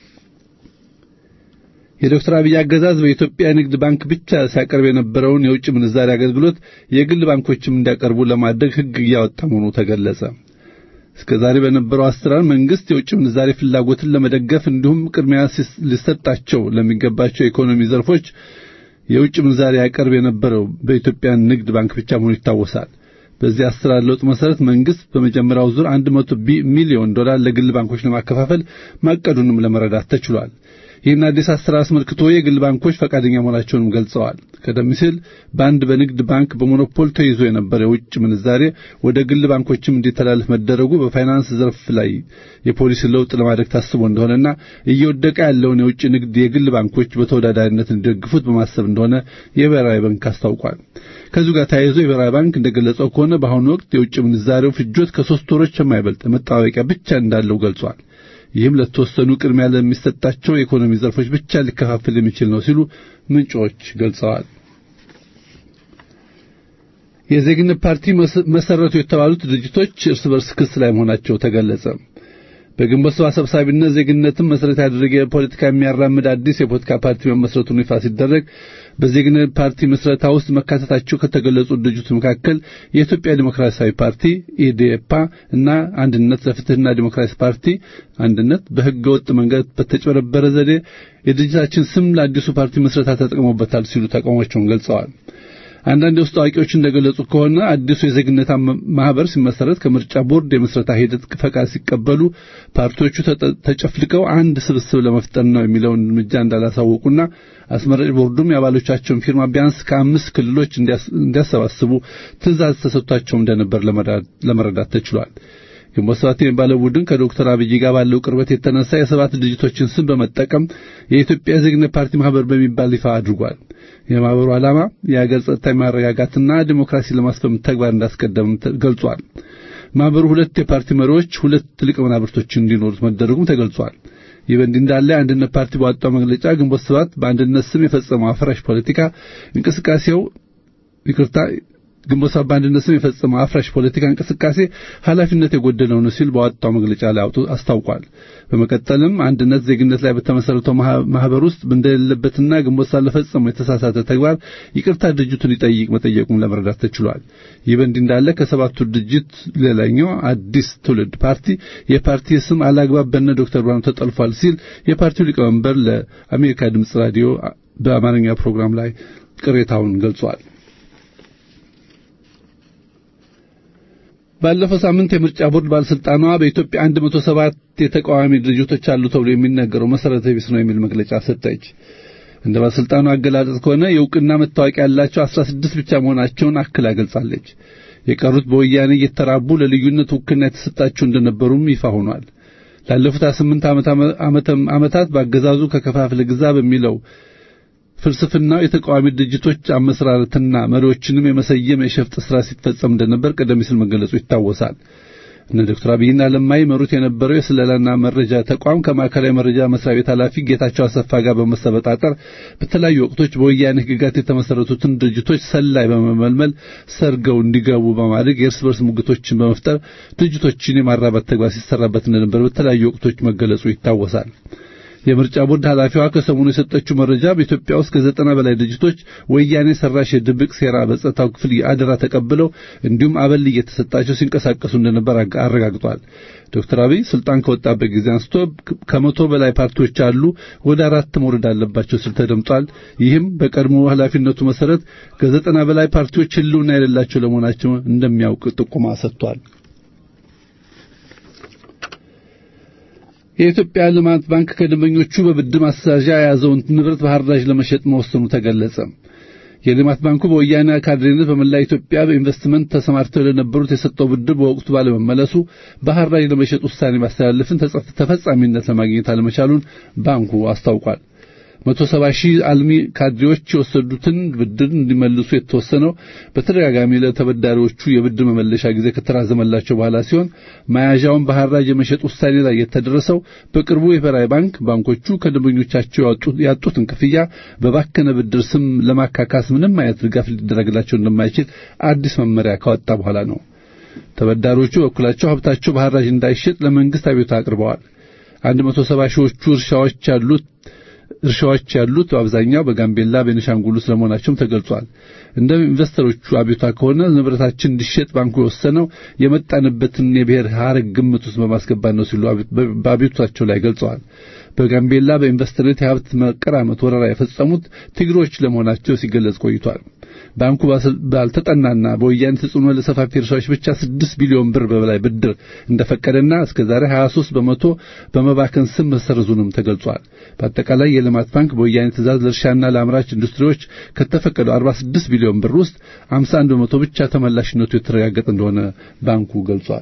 የዶክተር አብይ አገዛዝ በኢትዮጵያ ንግድ ባንክ ብቻ ሲያቀርብ የነበረውን የውጭ ምንዛሪ አገልግሎት የግል ባንኮችም እንዲያቀርቡ ለማድረግ ሕግ እያወጣ መሆኑ ተገለጸ። እስከ ዛሬ በነበረው አሰራር መንግስት የውጭ ምንዛሪ ፍላጎትን ለመደገፍ እንዲሁም ቅድሚያ ሊሰጣቸው ለሚገባቸው የኢኮኖሚ ዘርፎች የውጭ ምንዛሪ ያቀርብ የነበረው በኢትዮጵያ ንግድ ባንክ ብቻ መሆኑ ይታወሳል። በዚህ አሰራር ለውጥ መሰረት መንግስት በመጀመሪያው ዙር 100 ሚሊዮን ዶላር ለግል ባንኮች ለማከፋፈል ማቀዱንም ለመረዳት ተችሏል። ይህን አዲስ አሰራር አስመልክቶ የግል ባንኮች ፈቃደኛ መሆናቸውንም ገልጸዋል። ቀደም ሲል በአንድ በንግድ ባንክ በሞኖፖል ተይዞ የነበረ የውጭ ምንዛሬ ወደ ግል ባንኮችም እንዲተላለፍ መደረጉ በፋይናንስ ዘርፍ ላይ የፖሊሲ ለውጥ ለማድረግ ታስቦ እንደሆነና እየወደቀ ያለውን የውጭ ንግድ የግል ባንኮች በተወዳዳሪነት እንዲደግፉት በማሰብ እንደሆነ የብሔራዊ ባንክ አስታውቋል። ከዚሁ ጋር ተያይዞ የብሔራዊ ባንክ እንደገለጸው ከሆነ በአሁኑ ወቅት የውጭ ምንዛሬው ፍጆት ከሶስት ወሮች የማይበልጥ መጣበቂያ ብቻ እንዳለው ገልጿል። ይህም ለተወሰኑ ቅድሚያ ለሚሰጣቸው የኢኮኖሚ ዘርፎች ብቻ ሊከፋፈል የሚችል ነው ሲሉ ምንጮች ገልጸዋል። የዜግነት ፓርቲ መሰረቱ የተባሉት ድርጅቶች እርስ በርስ ክስ ላይ መሆናቸው ተገለጸ። በግንቦት ሰባ ሰብሳቢነት ዜግነትን መሰረት ያደረገ ፖለቲካ የሚያራምድ አዲስ የፖለቲካ ፓርቲ መመስረቱን ይፋ ሲደረግ በዜግነት ፓርቲ መስረታ ውስጥ መካተታቸው ከተገለጹ ድርጅቶች መካከል የኢትዮጵያ ዲሞክራሲያዊ ፓርቲ ኢዴፓ እና አንድነት ለፍትህና ዲሞክራሲ ፓርቲ አንድነት በሕገ ወጥ መንገድ በተጨበረበረ ዘዴ የድርጅታችን ስም ለአዲሱ ፓርቲ መስረታ ተጠቅሞበታል ሲሉ ተቃውሟቸውን ገልጸዋል። አንዳንድ የውስጥ አዋቂዎች እንደገለጹ ከሆነ አዲሱ የዜግነት ማህበር ሲመሰረት ከምርጫ ቦርድ የምስረታ ሂደት ፈቃድ ሲቀበሉ ፓርቲዎቹ ተጨፍልቀው አንድ ስብስብ ለመፍጠር ነው የሚለውን እርምጃ እንዳላሳወቁና አስመራጭ ቦርዱም የአባሎቻቸውን ፊርማ ቢያንስ ከአምስት ክልሎች እንዲያሰባስቡ ትዕዛዝ ተሰጥቷቸው እንደነበር ለመረዳት ተችሏል። ግንቦት ሰባት የሚባለው ቡድን ከዶክተር አብይ ጋር ባለው ቅርበት የተነሳ የሰባት ድርጅቶችን ስም በመጠቀም የኢትዮጵያ ዜግነት ፓርቲ ማህበር በሚባል ይፋ አድርጓል። የማህበሩ ዓላማ የሀገር ጸጥታ ማረጋጋትና ዲሞክራሲ ለማስፈን ተግባር እንዳስቀደም ገልጿል። ማህበሩ ሁለት የፓርቲ መሪዎች፣ ሁለት ሊቀ መናብርቶች እንዲኖሩት መደረጉም ተገልጿል። ይህ በእንዲህ እንዳለ የአንድነት ፓርቲ ባወጣው መግለጫ ግንቦት ሰባት በአንድነት ስም የፈጸመው አፍራሽ ፖለቲካ እንቅስቃሴው ይቅርታ ግንቦት ሰባት በአንድነት ስም የፈጸመው አፍራሽ ፖለቲካ እንቅስቃሴ ኃላፊነት የጎደለው ነው ሲል ባወጣው መግለጫ ላይ አስታውቋል። በመቀጠልም አንድነት ዜግነት ላይ በተመሰረተው ማህበር ውስጥ እንደሌለበትና ግንቦት ሰባት ለፈጸመው የተሳሳተ ተግባር ይቅርታ ድርጅቱን ይጠይቅ መጠየቁን ለመረዳት ተችሏል። ይህ በእንዲህ እንዳለ ከሰባቱ ድርጅት ሌላኛው አዲስ ትውልድ ፓርቲ የፓርቲ ስም አላግባብ በነ ዶክተር ብርሃኑ ተጠልፏል ሲል የፓርቲው ሊቀመንበር ለአሜሪካ ድምፅ ራዲዮ በአማርኛ ፕሮግራም ላይ ቅሬታውን ገልጿል። ባለፈው ሳምንት የምርጫ ቦርድ ባለስልጣኗ በኢትዮጵያ 107 የተቃዋሚ ድርጅቶች አሉ ተብሎ የሚነገረው መሰረተ ቢስ ነው የሚል መግለጫ ሰጠች። እንደ ባለስልጣኗ አገላለጽ ከሆነ የእውቅና መታወቂያ ያላቸው 16 ብቻ መሆናቸውን አክላ ገልጻለች። የቀሩት በወያኔ እየተራቡ ለልዩነት ውክልና የተሰጣቸው እንደነበሩም ይፋ ሆኗል። ላለፉት 28 ዓመታት በአገዛዙ ከከፋፍለ ግዛ በሚለው ፍልስፍናው የተቃዋሚ ድርጅቶች አመሰራረትና መሪዎችንም የመሰየም የሸፍጥ ስራ ሲፈጸም እንደነበር ቀደም ሲል መገለጹ ይታወሳል። እነ ዶክተር አብይና ለማ ይመሩት የነበረው የስለላና መረጃ ተቋም ከማዕከላዊ መረጃ መስሪያ ቤት ኃላፊ ጌታቸው አሰፋ ጋር በመሰበጣጠር በተለያዩ ወቅቶች በወያኔ ሕግጋት የተመሰረቱትን ድርጅቶች ሰላይ በመመልመል ሰርገው እንዲገቡ በማድረግ የእርስ በርስ ሙግቶችን በመፍጠር ድርጅቶችን የማራባት ተግባር ሲሰራበት እንደነበር በተለያዩ ወቅቶች መገለጹ ይታወሳል። የምርጫ ቦርድ ኃላፊዋ ከሰሞኑ የሰጠችው መረጃ በኢትዮጵያ ውስጥ ከዘጠና በላይ ድርጅቶች ወያኔ ሰራሽ የድብቅ ሴራ በጸጥታው ክፍል አደራ ተቀብለው እንዲሁም አበል እየተሰጣቸው ሲንቀሳቀሱ እንደነበር አረጋግጧል። ዶክተር አብይ ስልጣን ከወጣበት ጊዜ አንስቶ ከመቶ በላይ ፓርቲዎች አሉ፣ ወደ አራት መውረድ አለባቸው ሲል ተደምጧል። ይህም በቀድሞ ኃላፊነቱ መሰረት ከዘጠና በላይ ፓርቲዎች ህልውና የሌላቸው ለመሆናቸው እንደሚያውቅ ጥቆማ ሰጥቷል። የኢትዮጵያ ልማት ባንክ ከደንበኞቹ በብድር ማስተዛዣ የያዘውን ንብረት በሐራጅ ለመሸጥ መወሰኑ ተገለጸ። የልማት ባንኩ በወያኔ ካድሬነት በመላ ኢትዮጵያ በኢንቨስትመንት ተሰማርተው ለነበሩት የሰጠው ብድር በወቅቱ ባለመመለሱ በሐራጅ ለመሸጥ ውሳኔ ማስተላለፍን ተፈጻሚነት ለማግኘት አለመቻሉን ባንኩ አስታውቋል። መቶ ሰባ ሺህ አልሚ ካድሬዎች የወሰዱትን ብድር እንዲመልሱ የተወሰነው በተደጋጋሚ ለተበዳሪዎቹ የብድር መመለሻ ጊዜ ከተራዘመላቸው በኋላ ሲሆን መያዣውን በሐራጅ የመሸጥ ውሳኔ ላይ የተደረሰው በቅርቡ የብሔራዊ ባንክ ባንኮቹ ከደንበኞቻቸው ያጡትን ክፍያ በባከነ ብድር ስም ለማካካስ ምንም አይነት ድጋፍ ሊደረግላቸው እንደማይችል አዲስ መመሪያ ካወጣ በኋላ ነው። ተበዳሪዎቹ በኩላቸው ሀብታቸው በሐራጅ እንዳይሸጥ ለመንግስት አቤቱታ አቅርበዋል። አንድ መቶ ሰባ ሺዎቹ እርሻዎች ያሉት እርሻዎች ያሉት በአብዛኛው በጋምቤላ ቤኒሻንጉል ውስጥ ለመሆናቸውም ተገልጿል። እንደ ኢንቨስተሮቹ አቤቷ ከሆነ ንብረታችን እንዲሸጥ ባንኩ የወሰነው የመጣንበትን የብሔር ሐረግ ግምት ውስጥ በማስገባት ነው ሲሉ በአቤቷቸው ላይ ገልጸዋል። በጋምቤላ በኢንቨስትመንት የሀብት መቀራመት ወረራ የፈጸሙት ትግሮች ለመሆናቸው ሲገለጽ ቆይቷል። ባንኩ ባልተጠናና በወያኔ ተጽዕኖ ለሰፋፊ እርሻዎች ብቻ 6 ቢሊዮን ብር በላይ ብድር እንደፈቀደና እስከዛሬ 23 በመቶ በመባከን ስም መሰረዙንም ተገልጿል። በአጠቃላይ የልማት ባንክ በወያኔ ትዕዛዝ ለእርሻና ለአምራች ኢንዱስትሪዎች ከተፈቀደው 46 ቢሊዮን ብር ውስጥ 51 በመቶ ብቻ ተመላሽነቱ የተረጋገጠ እንደሆነ ባንኩ ገልጿል።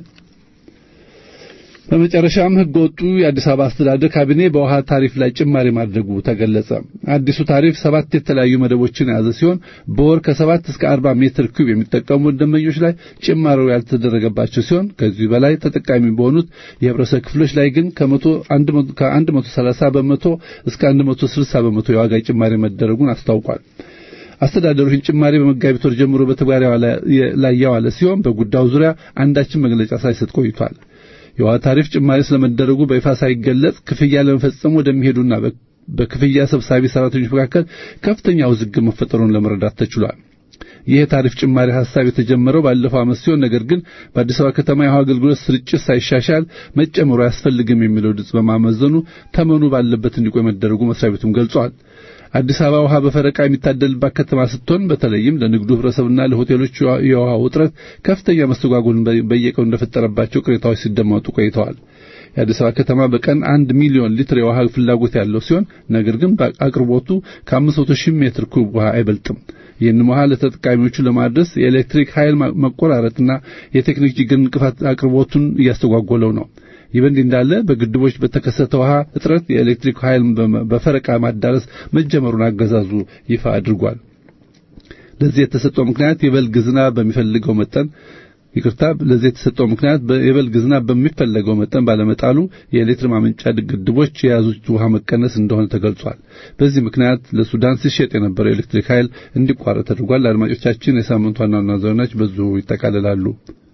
በመጨረሻም ሕገ ወጡ የአዲስ አበባ አስተዳደር ካቢኔ በውሃ ታሪፍ ላይ ጭማሪ ማድረጉ ተገለጸ። አዲሱ ታሪፍ ሰባት የተለያዩ መደቦችን የያዘ ሲሆን በወር ከሰባት እስከ አርባ ሜትር ኩብ የሚጠቀሙ ደንበኞች ላይ ጭማሪው ያልተደረገባቸው ሲሆን ከዚህ በላይ ተጠቃሚ በሆኑት የህብረተሰብ ክፍሎች ላይ ግን ከአንድ መቶ ሰላሳ በመቶ እስከ አንድ መቶ ስልሳ በመቶ የዋጋ ጭማሪ መደረጉን አስታውቋል። አስተዳደሩ ይህን ጭማሪ በመጋቢት ወር ጀምሮ በተግባር ላይ ያዋለ ሲሆን በጉዳዩ ዙሪያ አንዳችን መግለጫ ሳይሰጥ ቆይቷል። የውሃ ታሪፍ ጭማሪ ስለመደረጉ በይፋ ሳይገለጽ ክፍያ ለመፈጸም ወደሚሄዱና በክፍያ ሰብሳቢ ሰራተኞች መካከል ከፍተኛ ውዝግብ መፈጠሩን ለመረዳት ተችሏል። ይህ የታሪፍ ጭማሪ ሐሳብ የተጀመረው ባለፈው ዓመት ሲሆን ነገር ግን በአዲስ አበባ ከተማ የውሃ አገልግሎት ስርጭት ሳይሻሻል መጨመሩ አያስፈልግም የሚለው ድምፅ በማመዘኑ ተመኑ ባለበት እንዲቆይ መደረጉ መስሪያ ቤቱም ገልጿል። አዲስ አበባ ውሃ በፈረቃ የሚታደልባት ከተማ ስትሆን በተለይም ለንግዱ ህብረተሰብና ለሆቴሎች የውሃ ውጥረት ከፍተኛ መስተጓጎልን በየቀኑ እንደፈጠረባቸው ቅሬታዎች ሲደመጡ ቆይተዋል። የአዲስ አበባ ከተማ በቀን አንድ ሚሊዮን ሊትር የውሃ ፍላጎት ያለው ሲሆን ነገር ግን አቅርቦቱ ከአምስት መቶ ሺህ ሜትር ኩብ ውሃ አይበልጥም። ይህንም ውሃ ለተጠቃሚዎቹ ለማድረስ የኤሌክትሪክ ኃይል መቆራረጥና የቴክኒክ ችግር እንቅፋት አቅርቦቱን እያስተጓጎለው ነው። ይህ በእንዲህ እንዳለ በግድቦች በተከሰተ ውሃ እጥረት የኤሌክትሪክ ኃይል በፈረቃ ማዳረስ መጀመሩን አገዛዙ ይፋ አድርጓል። ለዚህ የተሰጠው ምክንያት የበልግ ዝናብ በሚፈልገው መጠን ይቅርታ፣ ለዚህ የተሰጠው ምክንያት የበልግ ዝናብ በሚፈለገው መጠን ባለመጣሉ የኤሌክትሪክ ማመንጫ ግድቦች የያዙት ውሃ መቀነስ እንደሆነ ተገልጿል። በዚህ ምክንያት ለሱዳን ሲሸጥ የነበረው የኤሌክትሪክ ኃይል እንዲቋረጥ ተደርጓል። አድማጮቻችን፣ የሳምንቱ ዋና ዋና ዜናዎች በዚሁ ይጠቃልላሉ።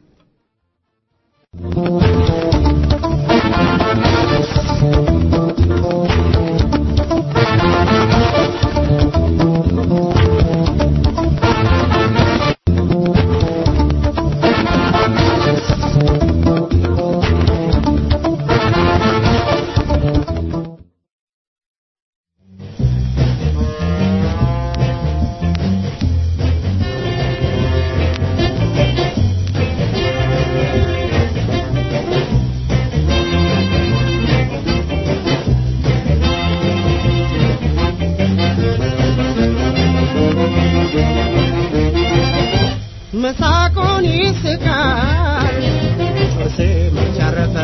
መሳቁን ይስቃል ጥርሴ መቻረፈ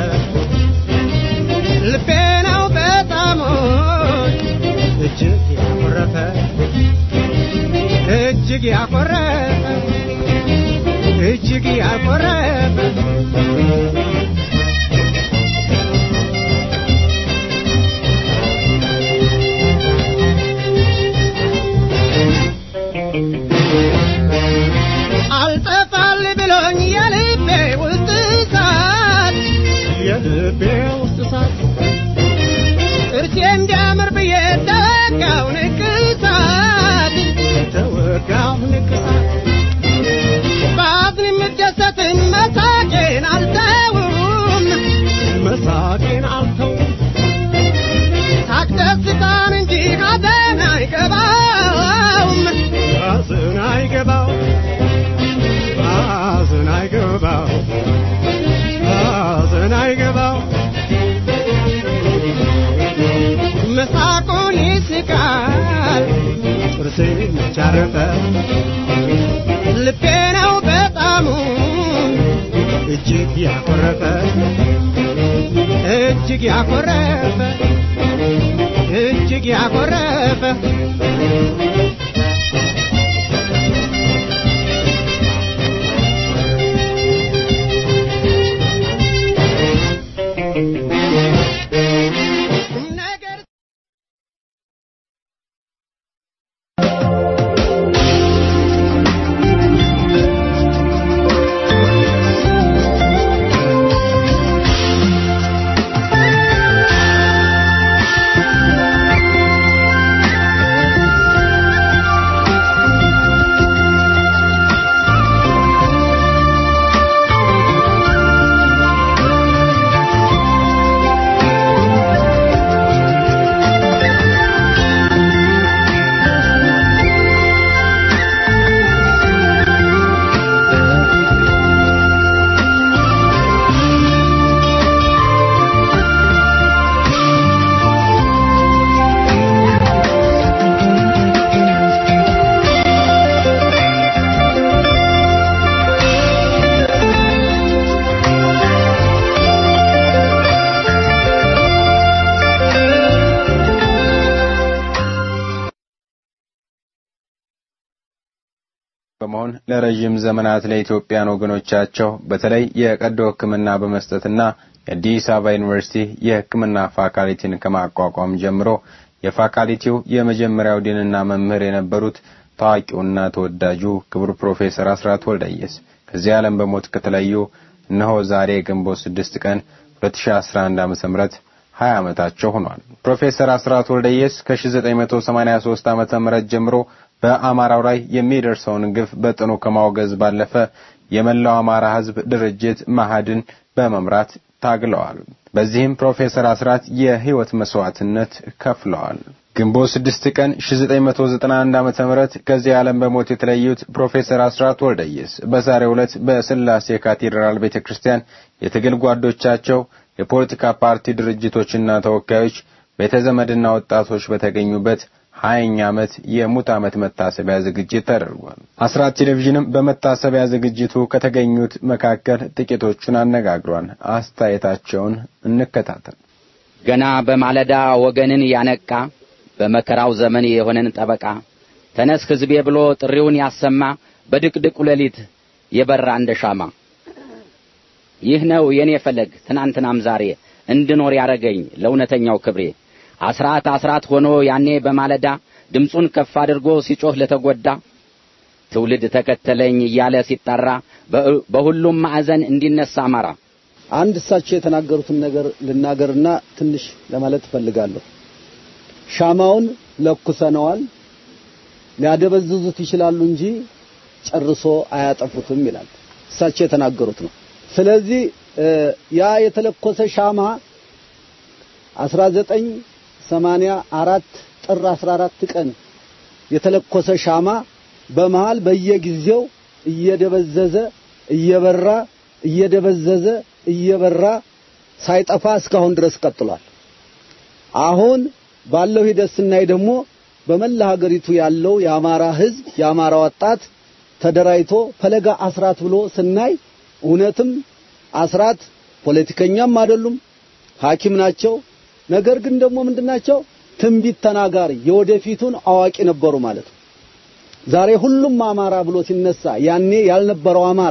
ልቤ ነው በጣም እጅግ ያኮረፈ እጅግ ያኮረፈ እጅግ ያኮረፈ አልጠፋል ብሎኝ የልቤ ውስጥ እሳት የልቤ ውስጥ እሳት ጥርሴ እንዲያምር ብዬ ተወጋው ንቅሳት ተወጋው ንቅሳት በአዝን የምደሰትን መሳቄን አልተውም መሳቄን አልተውም ሳቅ ደስታን እንጂ ሐዘን አይገባውም ሐዘን አይገባውም ሐዘን አይገባው ሐዘን አይገባው መሳቁን ይስቃል ጥርሴ መቻረፈ ልቤ ነው በጣሙ እጅግ ያኮረፈ እጅግ ያኮረፈ እጅግ ያኮረፈ ነገር በመሆን ለረዥም ዘመናት ለኢትዮጵያን ወገኖቻቸው በተለይ የቀዶ ሕክምና በመስጠትና የአዲስ አበባ ዩኒቨርሲቲ የሕክምና ፋካልቲን ከማቋቋም ጀምሮ የፋካልቲው የመጀመሪያው ዲንና መምህር የነበሩት ታዋቂውና ተወዳጁ ክቡር ፕሮፌሰር አስራት ወልደየስ ከዚህ ዓለም በሞት ከተለዩ እነሆ ዛሬ ግንቦት ስድስት ቀን 2011 ዓ.ም 20 ዓመታቸው ሆኗል። ፕሮፌሰር አስራት ወልደየስ ከ1983 ዓመተ ምህረት ጀምሮ በአማራው ላይ የሚደርሰውን ግፍ በጥኑ ከማውገዝ ባለፈ የመላው አማራ ሕዝብ ድርጅት ማህድን በመምራት ታግለዋል። በዚህም ፕሮፌሰር አስራት የህይወት መስዋዕትነት ከፍለዋል። ግንቦት 6 ቀን 1991 ዓመተ ምህረት ከዚህ ዓለም በሞት የተለዩት ፕሮፌሰር አስራት ወልደየስ በዛሬው ዕለት በስላሴ ካቴድራል ቤተክርስቲያን የትግል ጓዶቻቸው፣ የፖለቲካ ፓርቲ ድርጅቶችና ተወካዮች፣ ቤተዘመድና ወጣቶች በተገኙበት ሀያኛ ዓመት የሙት ዓመት መታሰቢያ ዝግጅት ተደርጓል። አስራት ቴሌቪዥንም በመታሰቢያ ዝግጅቱ ከተገኙት መካከል ጥቂቶቹን አነጋግሯል። አስተያየታቸውን እንከታተል። ገና በማለዳ ወገንን ያነቃ በመከራው ዘመን የሆነን ጠበቃ ተነስ ሕዝቤ ብሎ ጥሪውን ያሰማ በድቅድቁ ሌሊት የበራ እንደ ሻማ ይህ ነው የኔ ፈለግ ትናንትናም ዛሬ እንድኖር ያረገኝ ለእውነተኛው ክብሬ አስራት አስራት ሆኖ ያኔ በማለዳ ድምፁን ከፍ አድርጎ ሲጮህ ለተጎዳ ትውልድ ተከተለኝ እያለ ሲጠራ በሁሉም ማዕዘን እንዲነሳ አማራ አንድ እሳቸው የተናገሩትን ነገር ልናገርና ትንሽ ለማለት እፈልጋለሁ። ሻማውን ለኩሰነዋል፣ ሊያደበዝዙት ይችላሉ እንጂ ጨርሶ አያጠፉትም ይላል። እሳቸው የተናገሩት ነው። ስለዚህ ያ የተለኮሰ ሻማ 1984 ጥር 14 ቀን የተለኮሰ ሻማ በመሃል በየጊዜው እየደበዘዘ እየበራ እየደበዘዘ እየበራ ሳይጠፋ እስካሁን ድረስ ቀጥሏል። አሁን ባለው ሂደት ስናይ ደግሞ በመላ ሀገሪቱ ያለው የአማራ ሕዝብ የአማራ ወጣት ተደራጅቶ ፈለጋ አስራት ብሎ ስናይ እውነትም አስራት ፖለቲከኛም አይደሉም፣ ሐኪም ናቸው። ነገር ግን ደግሞ ምንድናቸው? ትንቢት ተናጋሪ የወደፊቱን አዋቂ ነበሩ ማለት ነው። ዛሬ ሁሉም አማራ ብሎ ሲነሳ ያኔ ያልነበረው አማራ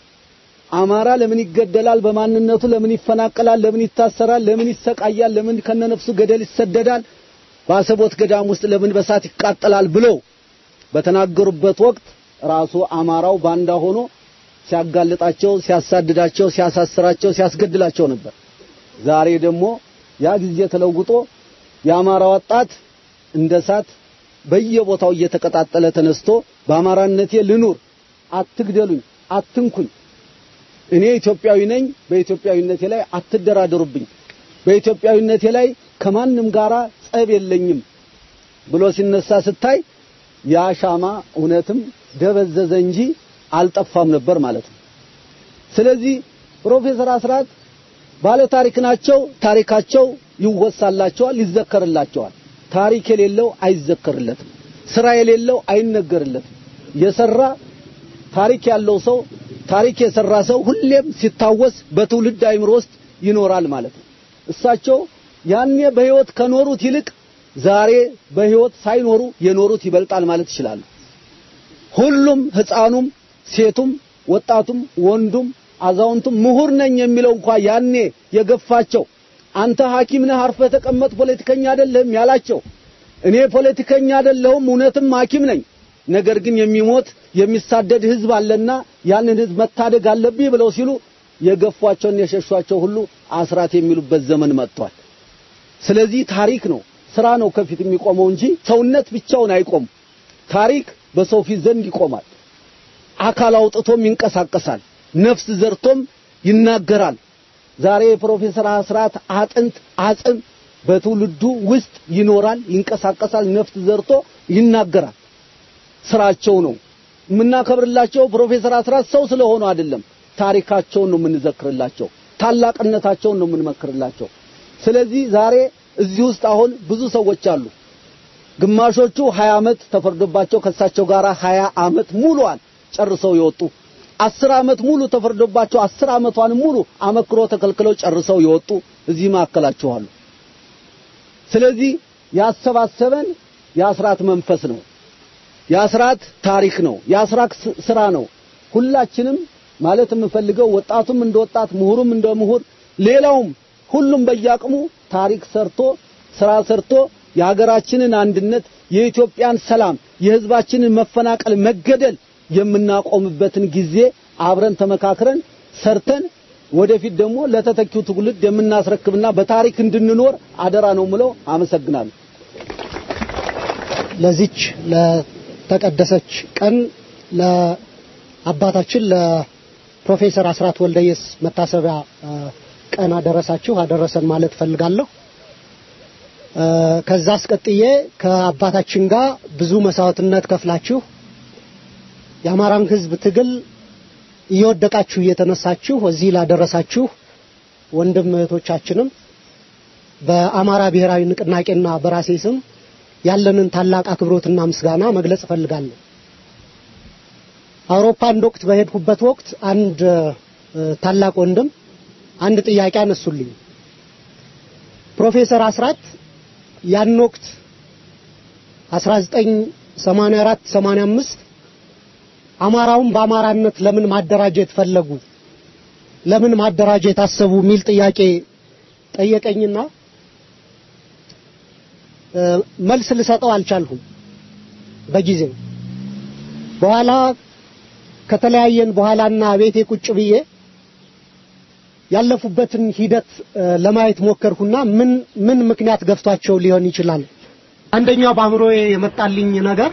አማራ ለምን ይገደላል? በማንነቱ ለምን ይፈናቀላል? ለምን ይታሰራል? ለምን ይሰቃያል? ለምን ከነነፍሱ ገደል ይሰደዳል? በአሰቦት ገዳም ውስጥ ለምን በሳት ይቃጠላል? ብለው በተናገሩበት ወቅት ራሱ አማራው ባንዳ ሆኖ ሲያጋልጣቸው፣ ሲያሳድዳቸው፣ ሲያሳስራቸው፣ ሲያስገድላቸው ነበር። ዛሬ ደግሞ ያ ጊዜ ተለውጦ የአማራ ወጣት እንደ እሳት በየቦታው እየተቀጣጠለ ተነስቶ በአማራነቴ ልኑር፣ አትግደሉኝ፣ አትንኩኝ እኔ ኢትዮጵያዊ ነኝ፣ በኢትዮጵያዊነቴ ላይ አትደራደሩብኝ፣ በኢትዮጵያዊነቴ ላይ ከማንም ጋራ ጸብ የለኝም ብሎ ሲነሳ ስታይ ያ ሻማ እውነትም ደበዘዘ እንጂ አልጠፋም ነበር ማለት ነው። ስለዚህ ፕሮፌሰር አስራት ባለ ታሪክ ናቸው። ታሪካቸው ይወሳላቸዋል፣ ይዘከርላቸዋል። ታሪክ የሌለው አይዘከርለትም። ስራ የሌለው አይነገርለትም። የሰራ ታሪክ ያለው ሰው ታሪክ የሰራ ሰው ሁሌም ሲታወስ በትውልድ አይምሮ ውስጥ ይኖራል ማለት ነው። እሳቸው ያኔ በህይወት ከኖሩት ይልቅ ዛሬ በህይወት ሳይኖሩ የኖሩት ይበልጣል ማለት ይችላሉ። ሁሉም ህፃኑም፣ ሴቱም፣ ወጣቱም፣ ወንዱም፣ አዛውንቱም ምሁር ነኝ የሚለው እንኳ ያኔ የገፋቸው አንተ ሐኪም ነህ አርፈህ ተቀመጥ ፖለቲከኛ አይደለህም ያላቸው እኔ ፖለቲከኛ አይደለሁም እውነትም ሐኪም ነኝ ነገር ግን የሚሞት የሚሳደድ ህዝብ አለና ያንን ህዝብ መታደግ አለብኝ ብለው ሲሉ የገፏቸውን የሸሿቸው ሁሉ አስራት የሚሉበት ዘመን መጥቷል። ስለዚህ ታሪክ ነው፣ ስራ ነው ከፊት የሚቆመው እንጂ ሰውነት ብቻውን አይቆም። ታሪክ በሰው ፊት ዘንድ ይቆማል። አካል አውጥቶም ይንቀሳቀሳል። ነፍስ ዘርቶም ይናገራል። ዛሬ የፕሮፌሰር አስራት አጥንት አጽም በትውልዱ ውስጥ ይኖራል፣ ይንቀሳቀሳል። ነፍስ ዘርቶ ይናገራል። ስራቸው ነው የምናከብርላቸው። ፕሮፌሰር አስራት ሰው ስለሆኑ አይደለም፣ ታሪካቸውን ነው የምንዘክርላቸው፣ ታላቅነታቸውን ነው የምንመክርላቸው። ስለዚህ ዛሬ እዚህ ውስጥ አሁን ብዙ ሰዎች አሉ። ግማሾቹ 20 ዓመት ተፈርዶባቸው ከእሳቸው ጋር 20 ዓመት ሙሉዋን ጨርሰው የወጡ አስር ዓመት ሙሉ ተፈርዶባቸው አስር ዓመቷን ሙሉ አመክሮ ተከልክለው ጨርሰው የወጡ እዚህ ማዕከላችሁ አሉ። ስለዚህ ያሰባሰበን የአስራት መንፈስ ነው። የአስራት ታሪክ ነው። የአስራት ስራ ነው። ሁላችንም ማለት የምፈልገው ወጣቱም እንደ ወጣት፣ ምሁሩም እንደ ምሁር፣ ሌላውም ሁሉም በያቅሙ ታሪክ ሰርቶ ስራ ሰርቶ የሀገራችንን አንድነት፣ የኢትዮጵያን ሰላም፣ የህዝባችንን መፈናቀል፣ መገደል የምናቆምበትን ጊዜ አብረን ተመካክረን ሰርተን ወደፊት ደግሞ ለተተኪው ትውልድ የምናስረክብና በታሪክ እንድንኖር አደራ ነው ምለው። አመሰግናለሁ። ለዚች ለተቀደሰች ቀን ለአባታችን ለፕሮፌሰር አስራት ወልደየስ መታሰቢያ ቀን አደረሳችሁ አደረሰን ማለት ፈልጋለሁ። ከዛ አስቀጥዬ ከአባታችን ጋር ብዙ መስዋዕትነት ከፍላችሁ የአማራን ሕዝብ ትግል እየወደቃችሁ እየተነሳችሁ እዚህ ላደረሳችሁ ወንድም እህቶቻችንም በአማራ ብሔራዊ ንቅናቄና በራሴ ስም ያለንን ታላቅ አክብሮትና ምስጋና መግለጽ እፈልጋለሁ። አውሮፓ አንድ ወቅት በሄድኩበት ወቅት አንድ ታላቅ ወንድም አንድ ጥያቄ አነሱልኝ። ፕሮፌሰር አስራት ያን ወቅት 1984 85 አማራውን በአማራነት ለምን ማደራጀት ፈለጉ? ለምን ማደራጀት አሰቡ? የሚል ጥያቄ ጠየቀኝና መልስ ልሰጠው አልቻልሁም በጊዜው። በኋላ ከተለያየን በኋላና ቤቴ ቁጭ ብዬ ያለፉበትን ሂደት ለማየት ሞከርኩና ምን ምን ምክንያት ገፍቷቸው ሊሆን ይችላል? አንደኛው በአእምሮዬ የመጣልኝ ነገር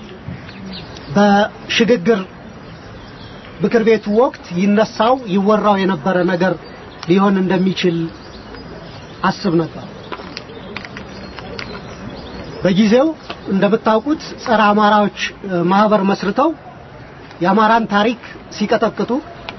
በሽግግር ምክር ቤቱ ወቅት ይነሳው ይወራው የነበረ ነገር ሊሆን እንደሚችል አስብ ነበር። በጊዜው እንደምታውቁት ጸረ አማራዎች ማህበር መስርተው የአማራን ታሪክ ሲቀጠቅጡ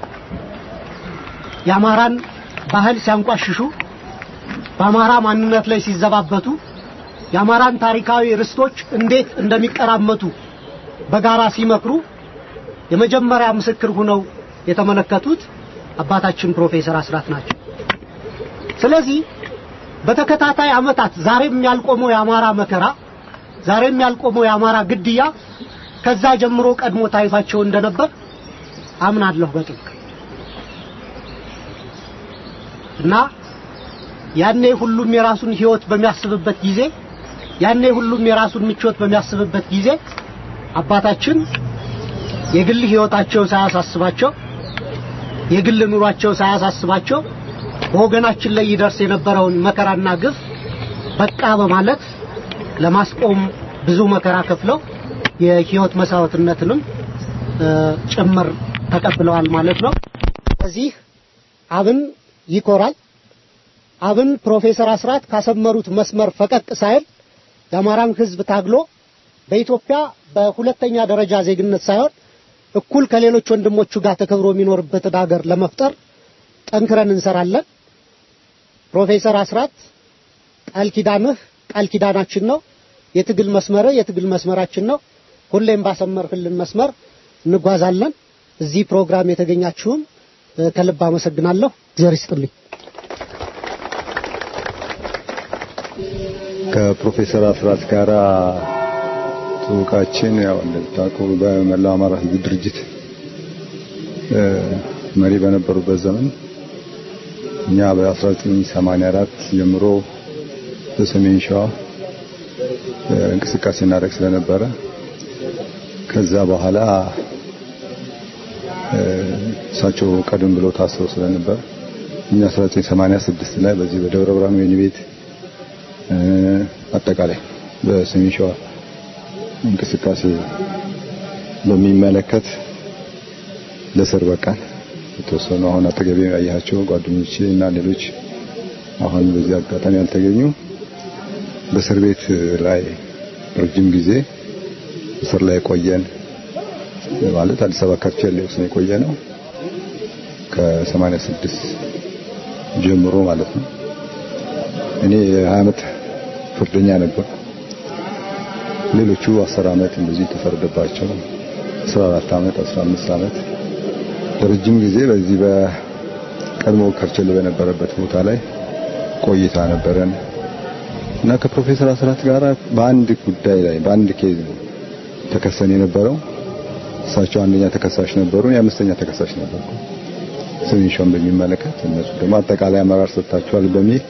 የአማራን ባህል ሲያንቋሽሹ በአማራ ማንነት ላይ ሲዘባበቱ የአማራን ታሪካዊ ርስቶች እንዴት እንደሚቀራመቱ በጋራ ሲመክሩ የመጀመሪያ ምስክር ሆነው የተመለከቱት አባታችን ፕሮፌሰር አስራት ናቸው። ስለዚህ በተከታታይ ዓመታት ዛሬም ያልቆመው የአማራ መከራ፣ ዛሬም ያልቆመው የአማራ ግድያ ከዛ ጀምሮ ቀድሞ ታይቷቸው እንደነበር አምናለሁ በጥብቅ እና ያኔ ሁሉም የራሱን ህይወት በሚያስብበት ጊዜ ያኔ ሁሉም የራሱን ምቾት በሚያስብበት ጊዜ አባታችን የግል ህይወታቸው ሳያሳስባቸው የግል ኑሯቸው ሳያሳስባቸው በወገናችን ላይ ይደርስ የነበረውን መከራና ግፍ በቃ በማለት ለማስቆም ብዙ መከራ ከፍለው የህይወት መስዋዕትነትንም ጭምር ተቀብለዋል ማለት ነው። ስለዚህ አብን ይኮራል። አብን ፕሮፌሰር አስራት ካሰመሩት መስመር ፈቀቅ ሳይል የአማራን ህዝብ ታግሎ በኢትዮጵያ በሁለተኛ ደረጃ ዜግነት ሳይሆን እኩል ከሌሎች ወንድሞቹ ጋር ተከብሮ የሚኖርበትን ሀገር ለመፍጠር ጠንክረን እንሰራለን። ፕሮፌሰር አስራት ቃል ኪዳንህ ቃል ኪዳናችን ነው። የትግል መስመር የትግል መስመራችን ነው። ሁሌም ባሰመርህልን መስመር እንጓዛለን። እዚህ ፕሮግራም የተገኛችሁም ከልብ አመሰግናለሁ። እግዚአብሔር ይስጥልኝ። ከፕሮፌሰር አስራት ጋር ትውቃችን ያው እንደምታውቁ በመላው አማራ ህዝብ ድርጅት መሪ በነበሩበት ዘመን እኛ በ1984 ጀምሮ በሰሜን ሸዋ እንቅስቃሴ እናደርግ ስለነበረ ከዛ በኋላ እሳቸው ቀደም ብሎ ታስረው ስለነበር እኛ 1986 ላይ በዚህ በደብረ ብርሃን ወህኒ ቤት አጠቃላይ በሰሜን ሸዋ እንቅስቃሴ በሚመለከት ለስር በቃን። የተወሰኑ አሁን አጠገቤ ያያቸው ጓደኞቼ እና ሌሎች አሁን በዚህ አጋጣሚ ያልተገኙ በእስር ቤት ላይ ረጅም ጊዜ እስር ላይ ቆየን። ማለት አዲስ አበባ ከርቸሌ ውስጥ ነው የቆየ ነው ከ86 ጀምሮ ማለት ነው። እኔ የ20 ዓመት ፍርደኛ ነበር። ሌሎቹ 10 ዓመት እንደዚህ ተፈረደባቸው 14 ዓመት 15 ዓመት ለረጅም ጊዜ በዚህ በቀድሞ ከርቸሌ በነበረበት ቦታ ላይ ቆይታ ነበረን እና ከፕሮፌሰር አስራት ጋር በአንድ ጉዳይ ላይ በአንድ ኬዝ ተከሰን የነበረው እሳቸው አንደኛ ተከሳሽ ነበሩ፣ የአምስተኛ ተከሳሽ ነበርኩ። ሰሜን ሸዋን በሚመለከት እነሱ ደግሞ አጠቃላይ አመራር ሰጥታቸዋል በሚል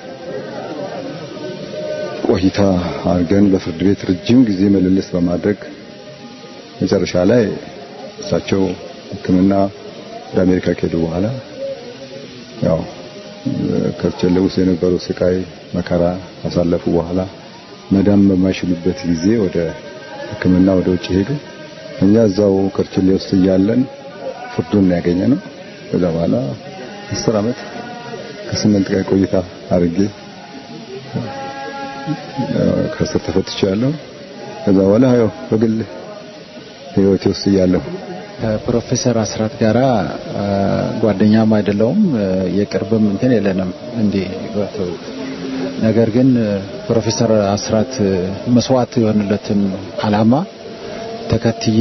ቆይታ አድርገን በፍርድ ቤት ረጅም ጊዜ ምልልስ በማድረግ መጨረሻ ላይ እሳቸው ሕክምና ወደ አሜሪካ ከሄዱ በኋላ ያው ከርቸሌ ውስጥ የነበረው ስቃይ መከራ ካሳለፉ በኋላ መዳም በማይችሉበት ጊዜ ወደ ሕክምና ወደ ውጭ ሄዱ። እኛ እዛው ከርቸሌ ውስጥ እያለን ፍርዱን ያገኘ ነው። ከዛ በኋላ አስር ዓመት ከስምንት ቀን ቆይታ አድርጌ ከስር ተፈትቻለሁ። ከዛ በኋላ ያው በግል ህይወቴ ውስጥ እያለሁ ከፕሮፌሰር አስራት ጋራ ጓደኛም አይደለውም የቅርብም እንትን የለንም እንዲህ ነገር ግን ፕሮፌሰር አስራት መስዋዕት የሆነለትን አላማ ተከትዬ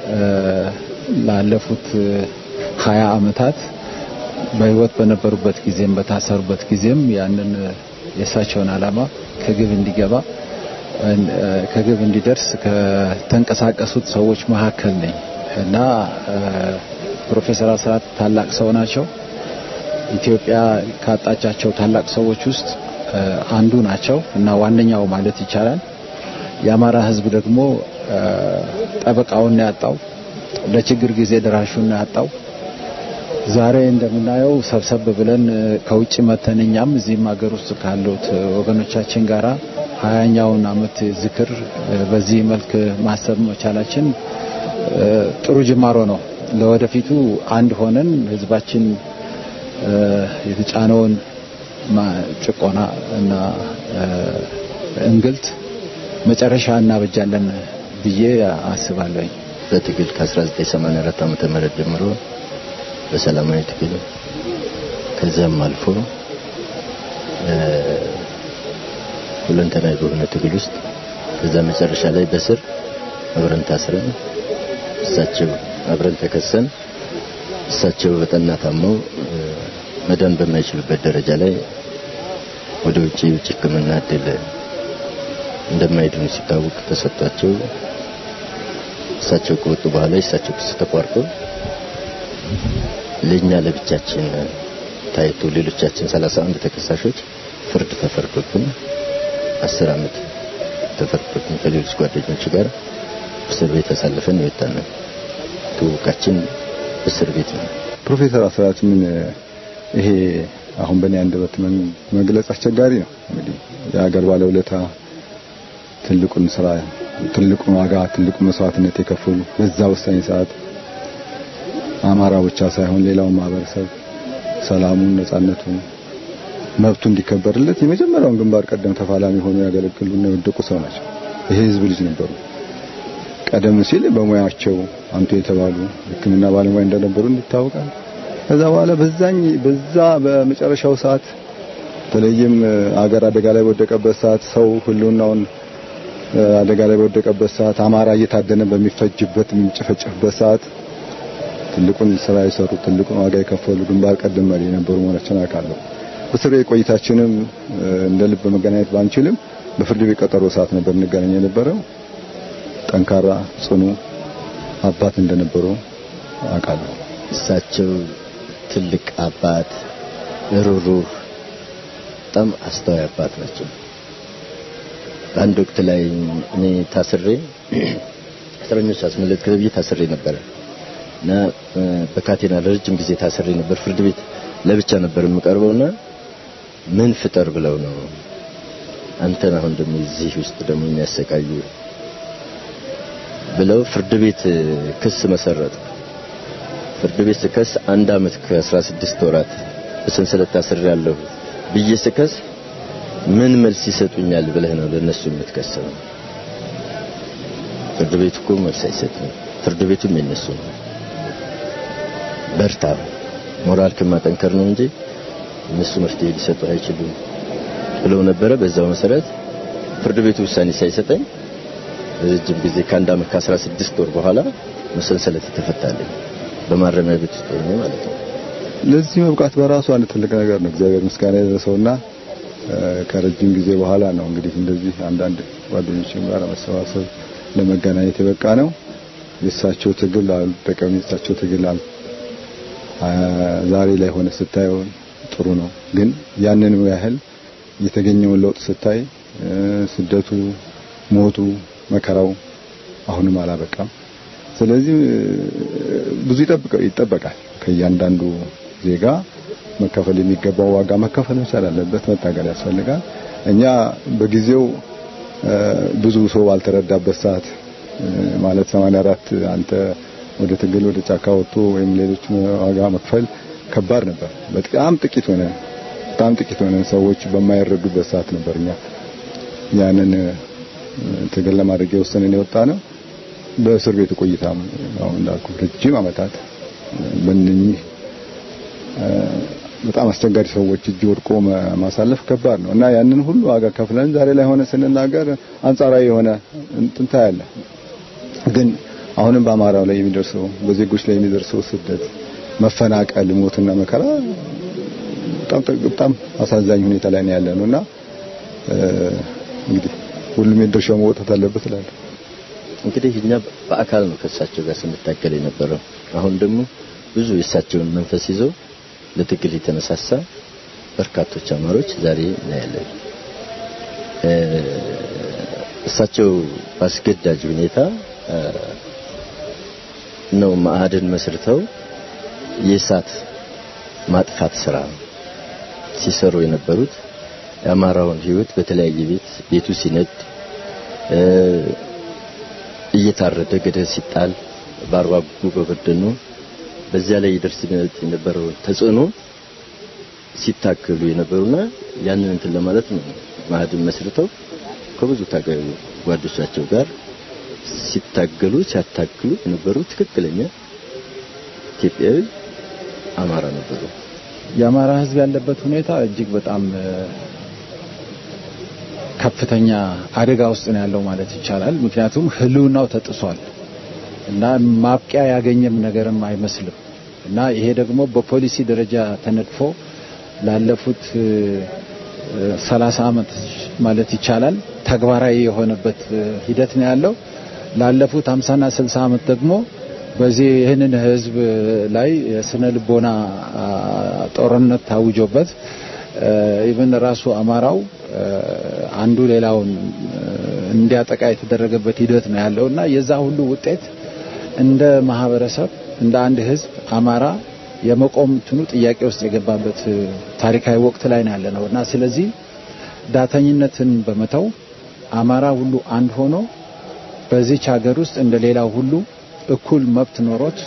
ላለፉት ሀያ አመታት በህይወት በነበሩበት ጊዜም በታሰሩበት ጊዜም ያንን የእሳቸውን አላማ ከግብ እንዲገባ ከግብ እንዲደርስ ከተንቀሳቀሱት ሰዎች መካከል ነኝ እና ፕሮፌሰር አስራት ታላቅ ሰው ናቸው። ኢትዮጵያ ካጣቻቸው ታላቅ ሰዎች ውስጥ አንዱ ናቸው እና ዋነኛው ማለት ይቻላል። የአማራ ህዝብ ደግሞ ጠበቃውን ያጣው፣ ለችግር ጊዜ ደራሹን ያጣው። ዛሬ እንደምናየው ሰብሰብ ብለን ከውጭ መተን እኛም እዚህም ሀገር ውስጥ ካሉት ወገኖቻችን ጋራ ሀያኛውን አመት ዝክር በዚህ መልክ ማሰብ መቻላችን ጥሩ ጅማሮ ነው። ለወደፊቱ አንድ ሆነን ህዝባችን የተጫነውን ጭቆና እና እንግልት መጨረሻ እናበጃለን ብዬ አስባለሁ። በትግል ከ1984 ዓመተ ምህረት ጀምሮ በሰላማዊ ትግል ከዚያም አልፎ ሁለንተናዊ በሆነ ትግል ውስጥ ከዛ መጨረሻ ላይ በስር አብረን ታስረን እሳቸው አብረን ተከሰን እሳቸው በጠና ታመው መዳን በማይችሉበት ደረጃ ላይ ወደ ውጭ ውጭ ሕክምና እድል እንደማይድኑ ሲታወቅ ተሰጥቷቸው እሳቸው ከወጡ በኋላ የእሳቸው ክስ ተቋርጦ ለኛ ለብቻችን ታይቶ ሌሎቻችን 31 ተከሳሾች ፍርድ ተፈርዶብን 10 ዓመት ተፈርዶብን ከሌሎች ጓደኞች ጋር እስር ቤት አሳልፈን የወጣነው ትውውቃችን እስር ቤት ነው። ፕሮፌሰር አስራት ምን ይሄ አሁን በእኔ አንደበት መግለጽ አስቸጋሪ ነው። እንግዲህ የሀገር ባለውለታ ትልቁን ስራ ትልቁን ዋጋ ትልቁን መስዋዕትነት የከፈሉ በዛ ወሳኝ ሰዓት አማራ ብቻ ሳይሆን ሌላው ማህበረሰብ ሰላሙን፣ ነጻነቱን፣ መብቱ እንዲከበርለት የመጀመሪያውን ግንባር ቀደም ተፋላሚ ሆኖ ያገለግሉና የወደቁ ሰው ናቸው። ይሄ ህዝብ ልጅ ነበሩ። ቀደም ሲል በሙያቸው አንቱ የተባሉ ሕክምና ባለሙያ እንደነበሩ ይታወቃል። ከዛ በኋላ በዛኝ በዛ በመጨረሻው ሰዓት በተለይም አገር አደጋ ላይ በወደቀበት ሰዓት ሰው ህልውናውን አደጋ ላይ በወደቀበት ሰዓት አማራ እየታደነ በሚፈጅበት የሚጨፈጨፍበት ሰዓት ትልቁን ስራ የሰሩ ትልቁን ዋጋ የከፈሉ ግንባር ቀደም መሪ የነበሩ መሆናቸውን አውቃለሁ። በእስር ቤት ቆይታችንም እንደ ልብ መገናኘት ባንችልም በፍርድ ቤት ቀጠሮ ሰዓት ነበር እንገናኝ የነበረው። ጠንካራ ጽኑ አባት እንደነበሩ አውቃለሁ። እሳቸው ትልቅ አባት፣ ሩሩህ፣ በጣም አስተዋይ አባት ናቸው። በአንድ ወቅት ላይ እኔ ታስሬ እስረኞች አስመለጥ ከብዬ ታስሬ ነበረ እና በካቴና ለረጅም ጊዜ ታስሬ ነበር። ፍርድ ቤት ለብቻ ነበር የምቀርበውና ምን ፍጠር ብለው ነው አንተን አሁን ደግሞ እዚህ ውስጥ ደግሞ የሚያሰቃዩ ብለው ፍርድ ቤት ክስ መሰረቱ። ፍርድ ቤት ስከስ አንድ አመት ከ16 ወራት በሰንሰለት ታስሬያለሁ ብዬ ስከስ ምን መልስ ይሰጡኛል ብለህ ነው ለነሱ የምትከሰው? ፍርድ ቤቱ እኮ መልስ አይሰጥም። ፍርድ ቤቱም የነሱ ነው። በርታ፣ ሞራል ከማጠንከር ነው እንጂ እነሱ መፍትሄ ሊሰጡ አይችሉም ብለው ነበረ። በዛው መሰረት ፍርድ ቤቱ ውሳኔ ሳይሰጠኝ ረጅም ጊዜ ከአንድ አመት ከ16 ወር በኋላ መሰንሰለት ተፈታለኝ በማረሚያ ቤት ውስጥ ሆኜ ማለት ነው። ለዚህ መብቃት በራሱ አንድ ትልቅ ነገር ነው። እግዚአብሔር ምስጋና ይድረሰውና ከረጅም ጊዜ በኋላ ነው እንግዲህ እንደዚህ አንዳንድ ጓደኞችም ጋር መሰባሰብ ለመገናኘት የበቃ ነው። የእሳቸው ትግል አልጠቀም የእሳቸው ትግል ዛሬ ላይ ሆነ ስታየው ጥሩ ነው። ግን ያንንም ያህል የተገኘውን ለውጥ ስታይ ስደቱ፣ ሞቱ፣ መከራው አሁንም አላበቃም። ስለዚህ ብዙ ይጠበቃል ከእያንዳንዱ ዜጋ መከፈል የሚገባው ዋጋ መከፈል መቻል አለበት። መታገል ያስፈልጋል። እኛ በጊዜው ብዙ ሰው ባልተረዳበት ሰዓት ማለት 84 አንተ ወደ ትግል ወደ ጫካ ወጥቶ ወይም ሌሎች ዋጋ መክፈል ከባድ ነበር። በጣም ጥቂት ሆነ በጣም ጥቂት ሆነን ሰዎች በማይረዱበት ሰዓት ነበር እኛ ያንን ትግል ለማድረግ የወሰንን የወጣ ነው። በእስር ቤት ቆይታም አሁን እንዳልኩ ረጅም ዓመታት በእነኚህ በጣም አስቸጋሪ ሰዎች እጅ ወድቆ ማሳለፍ ከባድ ነው እና ያንን ሁሉ ዋጋ ከፍለን ዛሬ ላይ ሆነ ስንናገር አንጻራዊ የሆነ እንትን ታያለ። ግን አሁንም በአማራው ላይ የሚደርሰው በዜጎች ላይ የሚደርሰው ስደት፣ መፈናቀል፣ ሞትና መከራ በጣም በጣም አሳዛኝ ሁኔታ ላይ ነው ያለ ነው እና እንግዲህ ሁሉም የድርሻው መወጣት አለበት እላለሁ። እንግዲህ እኛ በአካል ነው ከእሳቸው ጋር ስንታገል የነበረው። አሁን ደግሞ ብዙ የእሳቸውን መንፈስ ይዘው ለትግል የተነሳሳ በርካቶች አማሮች ዛሬ እናያለን። እሳቸው በአስገዳጅ ሁኔታ ነው ማዕድን መስርተው የእሳት ማጥፋት ስራ ሲሰሩ የነበሩት የአማራውን ህይወት በተለያየ ቤት ቤቱ ሲነድ እየታረደ ገደል ሲጣል በአርባ ጉጉ በበደኖ በዚያ ላይ ይደርስ የነበረውን ተጽዕኖ ሲታገሉ የነበሩና ያንን እንትን ለማለት ነው ማዕድን መስርተው ከብዙ ታጋዩ ጓዶቻቸው ጋር ሲታገሉ ሲያታግሉ የነበሩ ትክክለኛ ኢትዮጵያዊ አማራ ነበሩ። የአማራ ህዝብ ያለበት ሁኔታ እጅግ በጣም ከፍተኛ አደጋ ውስጥ ነው ያለው ማለት ይቻላል። ምክንያቱም ህልውናው ተጥሷል እና ማብቂያ ያገኘም ነገርም አይመስልም እና ይሄ ደግሞ በፖሊሲ ደረጃ ተነድፎ ላለፉት ሰላሳ ዓመት ማለት ይቻላል ተግባራዊ የሆነበት ሂደት ነው ያለው። ላለፉት 50 እና 60 ዓመት ደግሞ በዚህ ይህንን ህዝብ ላይ የስነ ልቦና ጦርነት ታውጆበት ኢቨን ራሱ አማራው አንዱ ሌላውን እንዲያጠቃ የተደረገበት ሂደት ነው ያለው እና የዛ ሁሉ ውጤት እንደ ማህበረሰብ እንደ አንድ ህዝብ አማራ የመቆም እንትኑ ጥያቄ ውስጥ የገባበት ታሪካዊ ወቅት ላይ ነው ያለ ነው እና ስለዚህ ዳተኝነትን በመተው አማራ ሁሉ አንድ ሆኖ በዚች ሀገር ውስጥ እንደ ሌላው ሁሉ እኩል መብት ኖሮት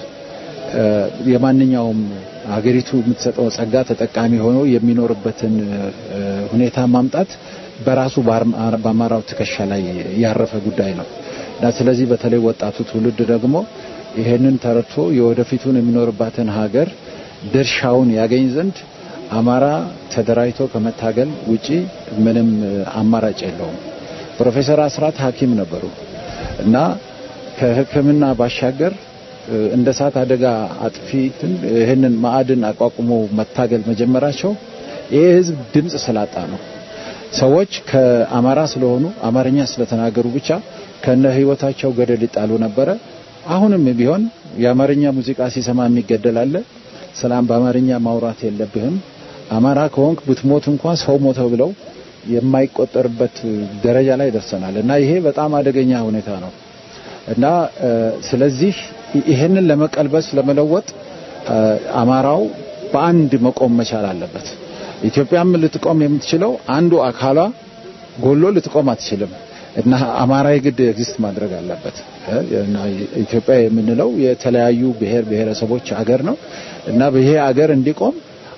የማንኛውም ሀገሪቱ የምትሰጠው ጸጋ ተጠቃሚ ሆኖ የሚኖርበትን ሁኔታ ማምጣት በራሱ በአማራው ትከሻ ላይ ያረፈ ጉዳይ ነው እና ስለዚህ በተለይ ወጣቱ ትውልድ ደግሞ ይሄንን ተረድቶ የወደፊቱን የሚኖርባትን ሀገር ድርሻውን ያገኝ ዘንድ አማራ ተደራጅቶ ከመታገል ውጪ ምንም አማራጭ የለውም። ፕሮፌሰር አስራት ሐኪም ነበሩ እና ከሕክምና ባሻገር እንደ እሳት አደጋ አጥፊትን ይህንን ማዕድን አቋቁሞ መታገል መጀመራቸው ይህ ህዝብ ድምፅ ስላጣ ነው። ሰዎች ከአማራ ስለሆኑ አማርኛ ስለተናገሩ ብቻ ከነ ህይወታቸው ገደል ይጣሉ ነበረ። አሁንም ቢሆን የአማርኛ ሙዚቃ ሲሰማ የሚገደል አለ። ሰላም በአማርኛ ማውራት የለብህም አማራ ከሆንክ ብትሞት እንኳን ሰው ሞተ ብለው የማይቆጠርበት ደረጃ ላይ ደርሰናል እና ይሄ በጣም አደገኛ ሁኔታ ነው እና ስለዚህ ይሄንን ለመቀልበስ ለመለወጥ አማራው በአንድ መቆም መቻል አለበት። ኢትዮጵያም ልትቆም የምትችለው አንዱ አካሏ ጎሎ ልትቆም አትችልም እና አማራ የግድ ኤግዚስት ማድረግ አለበት እና ኢትዮጵያ የምንለው የተለያዩ ብሔር ብሔረሰቦች አገር ነው እና ይሄ አገር እንዲቆም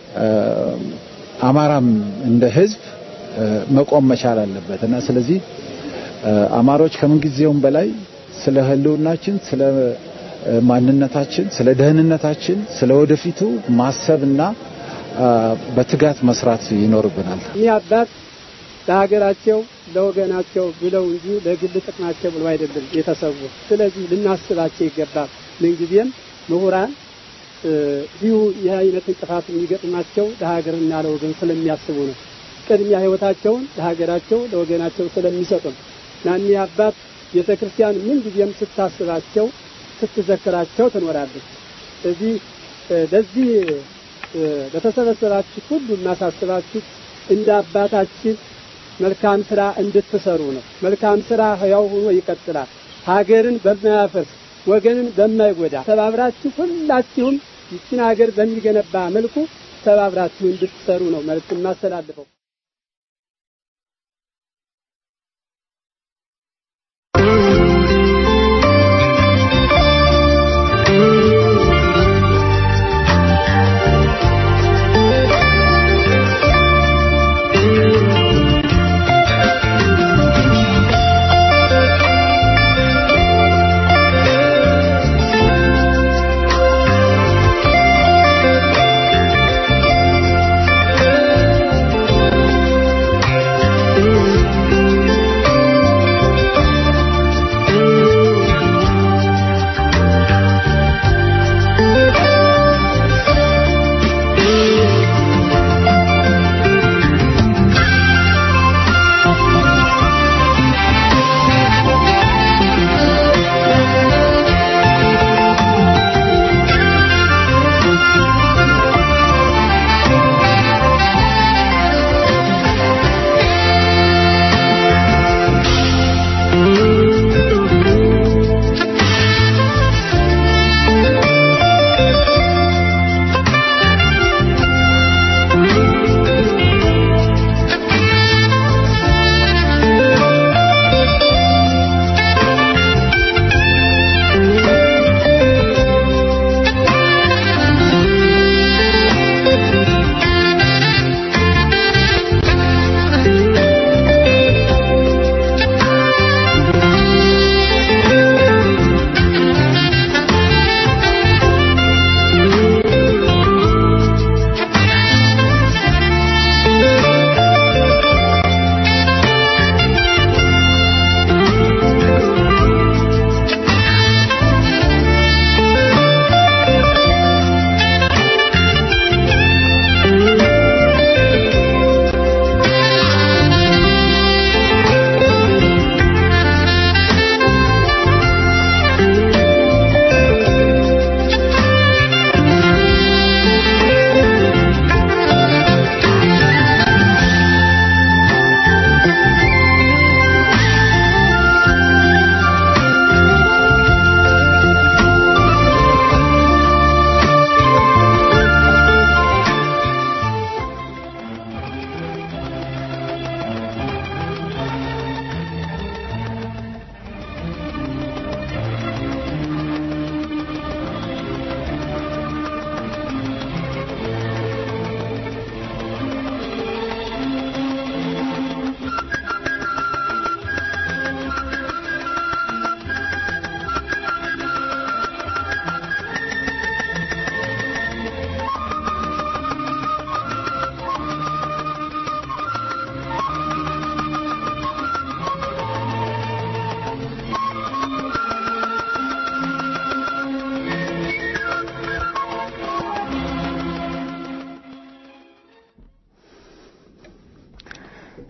አማራም እንደ ህዝብ መቆም መቻል አለበት እና ስለዚህ አማሮች ከምንጊዜውም በላይ ስለ ህልውናችን፣ ስለ ማንነታችን፣ ስለ ደህንነታችን፣ ስለ ወደፊቱ ማሰብና በትጋት መስራት ይኖርብናል። ይህ አባት ለሀገራቸው ለወገናቸው ብለው እንጂ ለግል ጥቅማቸው ብለው አይደለም የተሰዉ። ስለዚህ ልናስባቸው ይገባል። ምንጊዜም ምሁራን ይሁ ይህ አይነት እንቅፋት የሚገጥማቸው ለሀገርና ለወገን ስለሚያስቡ ነው። ቅድሚያ ህይወታቸውን ለሀገራቸው ለወገናቸው ስለሚሰጡ ነው እና እኒህ አባት ቤተ ክርስቲያን ምንጊዜም ስታስባቸው ስትዘክራቸው ትኖራለች። ስለዚህ ለዚህ ለተሰበሰባችሁ ሁሉ እናሳስባችሁ እንደ አባታችን መልካም ስራ እንድትሰሩ ነው። መልካም ስራ ህያው ሆኖ ይቀጥላል። ሀገርን በማያፈርስ ወገንን በማይጎዳ ተባብራችሁ ሁላችሁም ይችን ሀገር በሚገነባ መልኩ ተባብራችሁ እንድትሰሩ ነው መልዕክት የማስተላልፈው።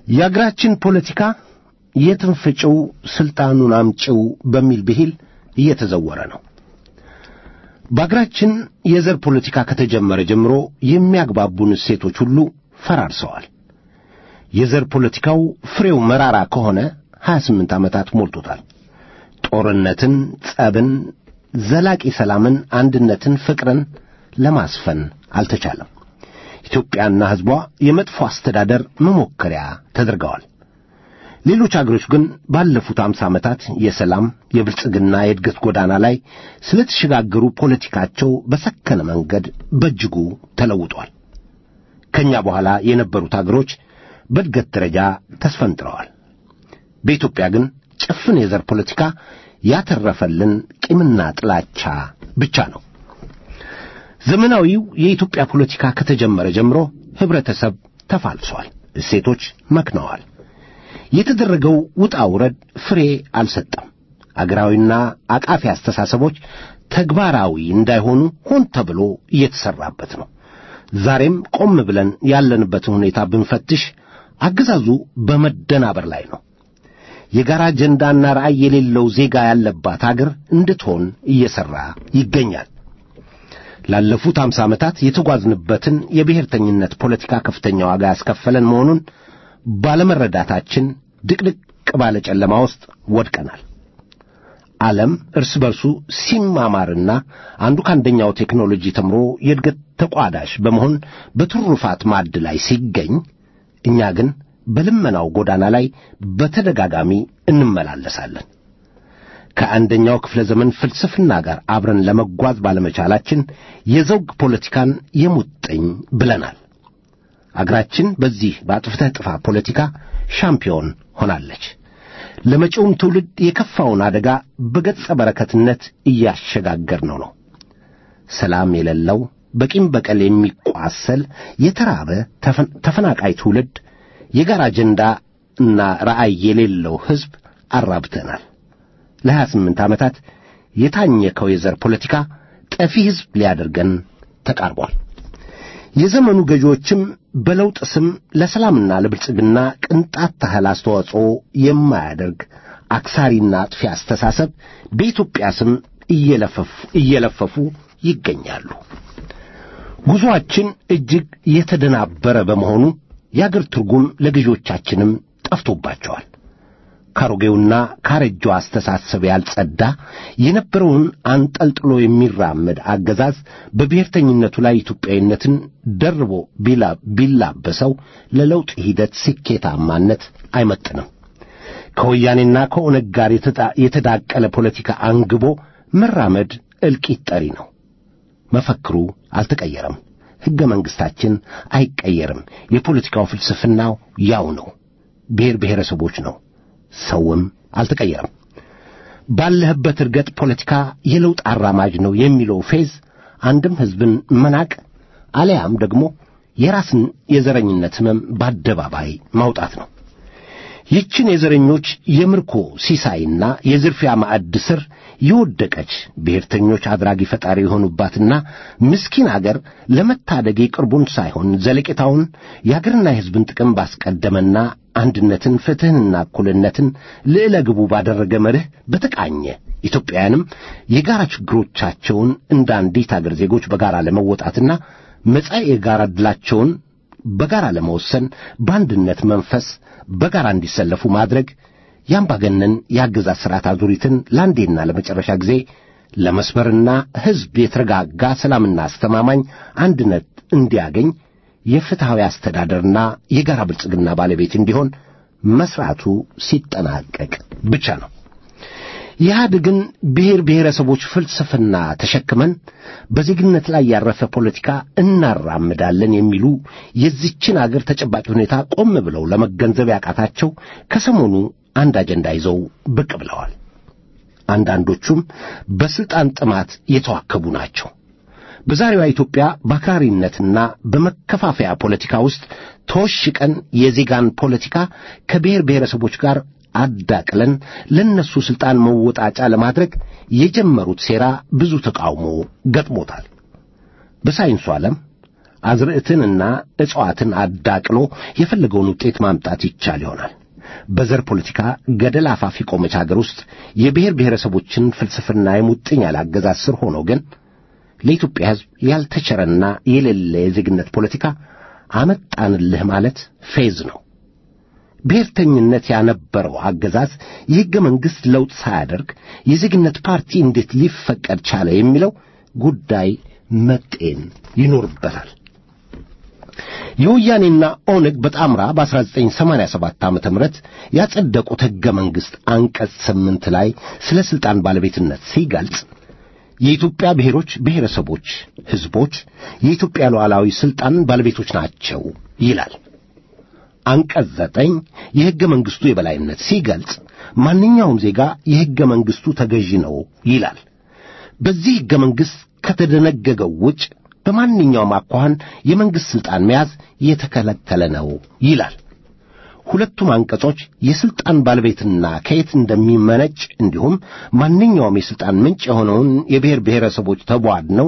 የአገራችን ፖለቲካ የትን ፍጪው ስልጣኑን አምጪው በሚል ብሂል እየተዘወረ ነው። በአገራችን የዘር ፖለቲካ ከተጀመረ ጀምሮ የሚያግባቡን እሴቶች ሁሉ ፈራርሰዋል። የዘር ፖለቲካው ፍሬው መራራ ከሆነ 28 ዓመታት ሞልቶታል። ጦርነትን፣ ጸብን፣ ዘላቂ ሰላምን፣ አንድነትን፣ ፍቅርን ለማስፈን አልተቻለም። ኢትዮጵያና ሕዝቧ የመጥፎ አስተዳደር መሞከሪያ ተደርገዋል። ሌሎች አገሮች ግን ባለፉት አምሳ ዓመታት የሰላም የብልጽግና የእድገት ጎዳና ላይ ስለተሸጋገሩ ፖለቲካቸው በሰከነ መንገድ በእጅጉ ተለውጧል። ከእኛ በኋላ የነበሩት አገሮች በእድገት ደረጃ ተስፈንጥረዋል። በኢትዮጵያ ግን ጭፍን የዘር ፖለቲካ ያተረፈልን ቂምና ጥላቻ ብቻ ነው። ዘመናዊው የኢትዮጵያ ፖለቲካ ከተጀመረ ጀምሮ ኅብረተሰብ ተፋልሷል፣ እሴቶች መክነዋል። የተደረገው ውጣ ውረድ ፍሬ አልሰጠም። አገራዊና አቃፊ አስተሳሰቦች ተግባራዊ እንዳይሆኑ ሆን ተብሎ እየተሠራበት ነው። ዛሬም ቆም ብለን ያለንበትን ሁኔታ ብንፈትሽ አገዛዙ በመደናበር ላይ ነው። የጋራ አጀንዳና ራዕይ የሌለው ዜጋ ያለባት አገር እንድትሆን እየሠራ ይገኛል። ላለፉት አምሳ ዓመታት የተጓዝንበትን የብሔርተኝነት ፖለቲካ ከፍተኛ ዋጋ ያስከፈለን መሆኑን ባለመረዳታችን ድቅድቅ ባለ ጨለማ ውስጥ ወድቀናል። ዓለም እርስ በርሱ ሲማማርና አንዱ ከአንደኛው ቴክኖሎጂ ተምሮ የእድገት ተቋዳሽ በመሆን በትሩፋት ማዕድ ላይ ሲገኝ፣ እኛ ግን በልመናው ጎዳና ላይ በተደጋጋሚ እንመላለሳለን። ከአንደኛው ክፍለ ዘመን ፍልስፍና ጋር አብረን ለመጓዝ ባለመቻላችን የዘውግ ፖለቲካን የሙጥኝ ብለናል። አገራችን በዚህ በአጥፍተህ ጥፋ ፖለቲካ ሻምፒዮን ሆናለች። ለመጪውም ትውልድ የከፋውን አደጋ በገጸ በረከትነት እያሸጋገርነው ነው። ሰላም የሌለው በቂም በቀል የሚቋሰል የተራበ ተፈናቃይ ትውልድ፣ የጋራ አጀንዳ እና ራዕይ የሌለው ሕዝብ አራብተናል። ለሀያ ስምንት ዓመታት የታኘከው የዘር ፖለቲካ ጠፊ ሕዝብ ሊያደርገን ተቃርቧል። የዘመኑ ገዢዎችም በለውጥ ስም ለሰላምና ለብልጽግና ቅንጣት ታህል አስተዋጽኦ የማያደርግ አክሳሪና አጥፊ አስተሳሰብ በኢትዮጵያ ስም እየለፈፉ ይገኛሉ። ጉዞአችን እጅግ የተደናበረ በመሆኑ የአገር ትርጉም ለገዢዎቻችንም ጠፍቶባቸዋል። ካሮጌውና ካረጀው አስተሳሰብ ያልጸዳ የነበረውን አንጠልጥሎ የሚራመድ አገዛዝ በብሔርተኝነቱ ላይ ኢትዮጵያዊነትን ደርቦ ቢላበሰው ለለውጥ ሂደት ስኬታማነት አይመጥንም። ከወያኔና ከኦነግ ጋር የተዳቀለ ፖለቲካ አንግቦ መራመድ እልቂት ጠሪ ነው። መፈክሩ አልተቀየረም። ሕገ መንግሥታችን አይቀየርም። የፖለቲካው ፍልስፍናው ያው ነው። ብሔር ብሔረሰቦች ነው። ሰውም አልተቀየረም። ባለህበት እርገጥ ፖለቲካ የለውጥ አራማጅ ነው የሚለው ፌዝ አንድም ሕዝብን መናቅ አሊያም ደግሞ የራስን የዘረኝነት ሕመም በአደባባይ ማውጣት ነው። ይችን የዘረኞች የምርኮ ሲሳይና የዝርፊያ ማዕድ ስር የወደቀች ብሔርተኞች አድራጊ ፈጣሪ የሆኑባትና ምስኪን አገር ለመታደግ የቅርቡን ሳይሆን ዘለቄታውን የአገርና የሕዝብን ጥቅም ባስቀደመና አንድነትን፣ ፍትሕንና እኩልነትን ልዕለ ግቡ ባደረገ መርህ በተቃኘ ኢትዮጵያውያንም የጋራ ችግሮቻቸውን እንደ አንዲት አገር ዜጎች በጋራ ለመወጣትና መጻኢ የጋራ ዕድላቸውን በጋራ ለመወሰን በአንድነት መንፈስ በጋራ እንዲሰለፉ ማድረግ የአምባገነን የአገዛዝ ሥርዓት አዙሪትን ለአንዴና ለመጨረሻ ጊዜ ለመስበርና ሕዝብ የተረጋጋ ሰላምና አስተማማኝ አንድነት እንዲያገኝ የፍትሐዊ አስተዳደርና የጋራ ብልጽግና ባለቤት እንዲሆን መሥራቱ ሲጠናቀቅ ብቻ ነው። ኢህአዴግን ብሔር ብሔረሰቦች ፍልስፍና ተሸክመን በዜግነት ላይ ያረፈ ፖለቲካ እናራምዳለን የሚሉ የዚችን አገር ተጨባጭ ሁኔታ ቆም ብለው ለመገንዘብ ያቃታቸው ከሰሞኑ አንድ አጀንዳ ይዘው ብቅ ብለዋል። አንዳንዶቹም በስልጣን ጥማት የተዋከቡ ናቸው። በዛሬዋ ኢትዮጵያ በአክራሪነትና በመከፋፈያ ፖለቲካ ውስጥ ተወሽቀን የዜጋን ፖለቲካ ከብሔር ብሔረሰቦች ጋር አዳቅለን ለነሱ ስልጣን መወጣጫ ለማድረግ የጀመሩት ሴራ ብዙ ተቃውሞ ገጥሞታል። በሳይንሱ ዓለም አዝርዕትንና እጽዋትን አዳቅሎ የፈለገውን ውጤት ማምጣት ይቻል ይሆናል። በዘር ፖለቲካ ገደል አፋፍ የቆመች አገር ውስጥ የብሔር ብሔረሰቦችን ፍልስፍና የሙጥኝ ያለ አገዛዝ ስር ሆኖ ግን ለኢትዮጵያ ሕዝብ ያልተቸረና የሌለ የዜግነት ፖለቲካ አመጣንልህ ማለት ፌዝ ነው። ብሔርተኝነት ያነበረው አገዛዝ የሕገ መንግሥት ለውጥ ሳያደርግ የዜግነት ፓርቲ እንዴት ሊፈቀድ ቻለ የሚለው ጉዳይ መጤን ይኖርበታል። የወያኔና ኦነግ በጣምራ በ1987 ዓ ም ያጸደቁት ሕገ መንግሥት አንቀጽ ስምንት ላይ ስለ ሥልጣን ባለቤትነት ሲገልጽ የኢትዮጵያ ብሔሮች፣ ብሔረሰቦች፣ ሕዝቦች የኢትዮጵያ ሉዓላዊ ሥልጣን ባለቤቶች ናቸው ይላል። አንቀጽ ዘጠኝ የሕገ መንግሥቱ የበላይነት ሲገልጽ ማንኛውም ዜጋ የሕገ መንግሥቱ ተገዢ ነው ይላል። በዚህ ሕገ መንግሥት ከተደነገገው ውጭ በማንኛውም አኳኋን የመንግሥት ሥልጣን መያዝ የተከለከለ ነው ይላል። ሁለቱም አንቀጾች የሥልጣን ባለቤትና ከየት እንደሚመነጭ እንዲሁም ማንኛውም የሥልጣን ምንጭ የሆነውን የብሔር ብሔረሰቦች ተቧድነው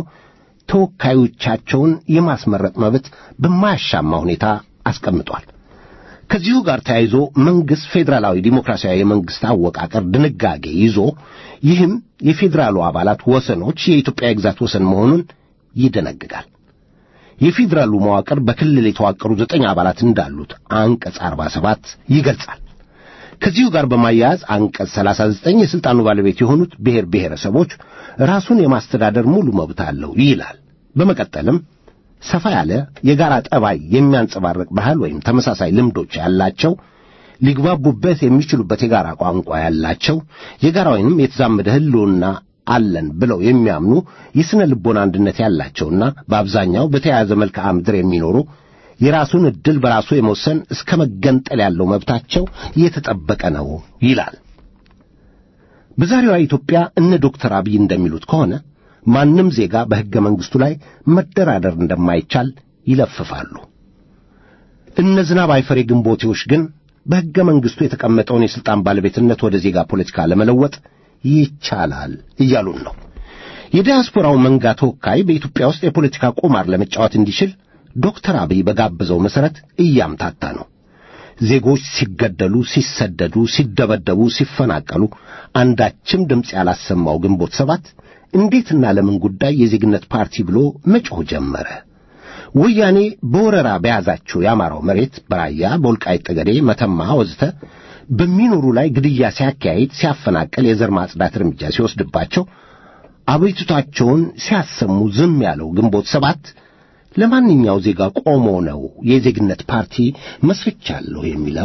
ተወካዮቻቸውን የማስመረጥ መብት በማያሻማ ሁኔታ አስቀምጧል። ከዚሁ ጋር ተያይዞ መንግሥት ፌዴራላዊ ዲሞክራሲያዊ የመንግሥት አወቃቀር ድንጋጌ ይዞ ይህም የፌዴራሉ አባላት ወሰኖች የኢትዮጵያ የግዛት ወሰን መሆኑን ይደነግጋል። የፌዴራሉ መዋቅር በክልል የተዋቀሩ ዘጠኝ አባላት እንዳሉት አንቀጽ 47 ይገልጻል። ከዚሁ ጋር በማያያዝ አንቀጽ 39 የሥልጣኑ ባለቤት የሆኑት ብሔር ብሔረሰቦች ራሱን የማስተዳደር ሙሉ መብት አለው ይላል። በመቀጠልም ሰፋ ያለ የጋራ ጠባይ የሚያንጸባርቅ ባህል ወይም ተመሳሳይ ልምዶች ያላቸው ሊግባቡበት የሚችሉበት የጋራ ቋንቋ ያላቸው የጋራ ወይንም የተዛመደ ሕልውና አለን ብለው የሚያምኑ የሥነ ልቦና አንድነት ያላቸውና በአብዛኛው በተያያዘ መልክዓ ምድር የሚኖሩ የራሱን ዕድል በራሱ የመወሰን እስከ መገንጠል ያለው መብታቸው የተጠበቀ ነው ይላል። በዛሬዋ ኢትዮጵያ እነ ዶክተር አብይ እንደሚሉት ከሆነ ማንም ዜጋ በሕገ መንግሥቱ ላይ መደራደር እንደማይቻል ይለፍፋሉ። እነ ዝናብ አይፈሬ ግንቦቴዎች ግን በሕገ መንግሥቱ የተቀመጠውን የሥልጣን ባለቤትነት ወደ ዜጋ ፖለቲካ ለመለወጥ ይቻላል እያሉን ነው። የዲያስፖራው መንጋ ተወካይ በኢትዮጵያ ውስጥ የፖለቲካ ቁማር ለመጫወት እንዲችል ዶክተር አብይ በጋበዘው መሠረት እያምታታ ነው። ዜጎች ሲገደሉ፣ ሲሰደዱ፣ ሲደበደቡ፣ ሲፈናቀሉ አንዳችም ድምፅ ያላሰማው ግንቦት ሰባት እንዴትና ለምን ጉዳይ የዜግነት ፓርቲ ብሎ መጮህ ጀመረ? ወያኔ በወረራ በያዛቸው የአማራው መሬት በራያ፣ በወልቃይት ጠገዴ፣ መተማ ወዘተ በሚኖሩ ላይ ግድያ ሲያካሂድ፣ ሲያፈናቅል፣ የዘር ማጽዳት እርምጃ ሲወስድባቸው አቤቱታቸውን ሲያሰሙ ዝም ያለው ግንቦት ሰባት ለማንኛው ዜጋ ቆሞ ነው የዜግነት ፓርቲ መስርቻለሁ የሚለው?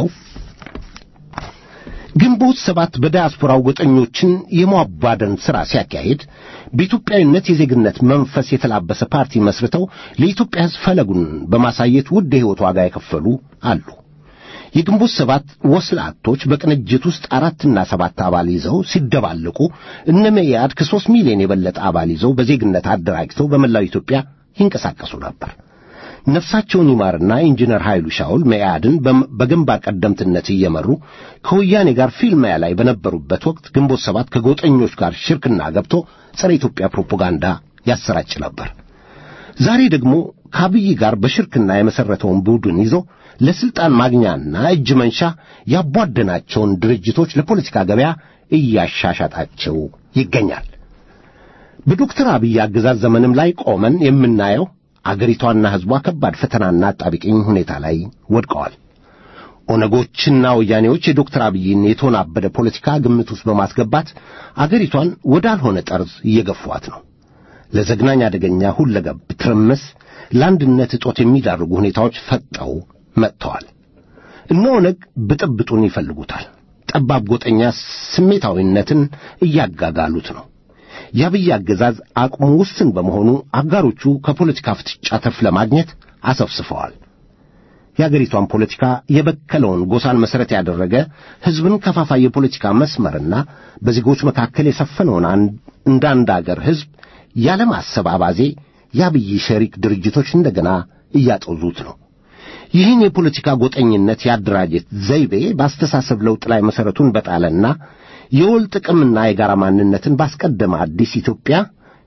ግንቦት ሰባት በዲያስፖራው ጎጠኞችን የማባደን ሥራ ሲያካሂድ በኢትዮጵያዊነት የዜግነት መንፈስ የተላበሰ ፓርቲ መስርተው ለኢትዮጵያ ሕዝብ ፈለጉን በማሳየት ውድ የሕይወት ዋጋ የከፈሉ አሉ። የግንቦት ሰባት ወስላቶች በቅንጅት ውስጥ አራትና ሰባት አባል ይዘው ሲደባለቁ እነ መኢአድ ከሦስት ሚሊዮን የበለጠ አባል ይዘው በዜግነት አደራጅተው በመላው ኢትዮጵያ ይንቀሳቀሱ ነበር። ነፍሳቸውን ይማርና ኢንጂነር ኃይሉ ሻውል መኢአድን በግንባር ቀደምትነት እየመሩ ከወያኔ ጋር ፊልሚያ ላይ በነበሩበት ወቅት ግንቦት ሰባት ከጎጠኞች ጋር ሽርክና ገብቶ ጸረ ኢትዮጵያ ፕሮፓጋንዳ ያሰራጭ ነበር። ዛሬ ደግሞ ከአብይ ጋር በሽርክና የመሠረተውን ቡድን ይዞ ለሥልጣን ማግኛና እጅ መንሻ ያቧደናቸውን ድርጅቶች ለፖለቲካ ገበያ እያሻሻጣቸው ይገኛል። በዶክተር አብይ አገዛዝ ዘመንም ላይ ቆመን የምናየው አገሪቷና ሕዝቧ ከባድ ፈተናና አጣብቂኝ ሁኔታ ላይ ወድቀዋል። ኦነጎችና ወያኔዎች የዶክተር አብይን የተወናበደ ፖለቲካ ግምት ውስጥ በማስገባት አገሪቷን ወዳልሆነ ጠርዝ እየገፏት ነው። ለዘግናኝ አደገኛ ሁለገብ ትርምስ፣ ለአንድነት እጦት የሚዳርጉ ሁኔታዎች ፈጠው መጥተዋል። እነ ኦነግ ብጥብጡን ይፈልጉታል። ጠባብ ጎጠኛ ስሜታዊነትን እያጋጋሉት ነው። የአብይ አገዛዝ አቅሙ ውስን በመሆኑ አጋሮቹ ከፖለቲካ ፍጥጫ ትርፍ ለማግኘት አሰፍስፈዋል። የአገሪቷን ፖለቲካ የበከለውን ጎሳን መሠረት ያደረገ ሕዝብን ከፋፋይ የፖለቲካ መስመርና በዜጎች መካከል የሰፈነውን እንደ አንድ አገር ሕዝብ ያለማሰብ አባዜ የአብይ ሸሪክ ድርጅቶች እንደገና እያጦዙት ነው። ይህን የፖለቲካ ጎጠኝነት ያደራጀት ዘይቤ በአስተሳሰብ ለውጥ ላይ መሠረቱን በጣለና የወል ጥቅምና የጋራ ማንነትን ባስቀደመ አዲስ ኢትዮጵያ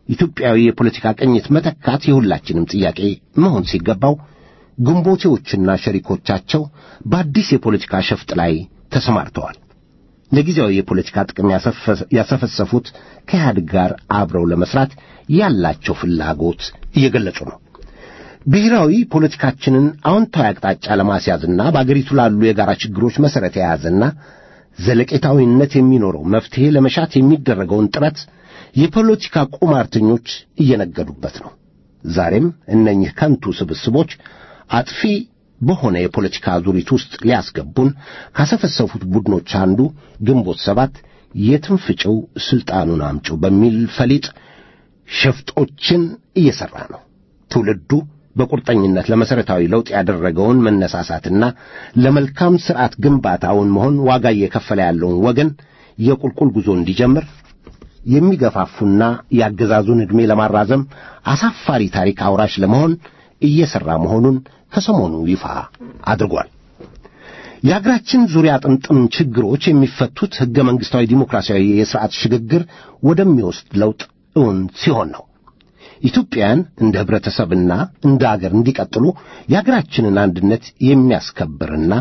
ኢትዮጵያዊ የፖለቲካ ቅኝት መተካት የሁላችንም ጥያቄ መሆን ሲገባው ግንቦቴዎችና ሸሪኮቻቸው በአዲስ የፖለቲካ ሸፍጥ ላይ ተሰማርተዋል። ለጊዜያዊ የፖለቲካ ጥቅም ያሰፈሰፉት ከኢህአዴግ ጋር አብረው ለመስራት ያላቸው ፍላጎት እየገለጹ ነው። ብሔራዊ ፖለቲካችንን አዎንታዊ አቅጣጫ ለማስያዝና በአገሪቱ ላሉ የጋራ ችግሮች መሠረት የያዘና ዘለቄታዊነት የሚኖረው መፍትሔ ለመሻት የሚደረገውን ጥረት የፖለቲካ ቁማርተኞች እየነገዱበት ነው። ዛሬም እነኚህ ከንቱ ስብስቦች አጥፊ በሆነ የፖለቲካ አዙሪት ውስጥ ሊያስገቡን ካሰፈሰፉት ቡድኖች አንዱ ግንቦት ሰባት የትም ፍጭው ሥልጣኑን አምጪው በሚል ፈሊጥ ሸፍጦችን እየሠራ ነው። ትውልዱ በቁርጠኝነት ለመሠረታዊ ለውጥ ያደረገውን መነሳሳትና ለመልካም ሥርዓት ግንባታውን መሆን ዋጋ እየከፈለ ያለውን ወገን የቁልቁል ጉዞ እንዲጀምር የሚገፋፉና የአገዛዙን ዕድሜ ለማራዘም አሳፋሪ ታሪክ አውራሽ ለመሆን እየሠራ መሆኑን ከሰሞኑ ይፋ አድርጓል። የአገራችን ዙሪያ ጥምጥም ችግሮች የሚፈቱት ሕገ መንግሥታዊ ዲሞክራሲያዊ የሥርዓት ሽግግር ወደሚወስድ ለውጥ እውን ሲሆን ነው። ኢትዮጵያን እንደ ኅብረተሰብና እንደ አገር እንዲቀጥሉ የአገራችንን አንድነት የሚያስከብርና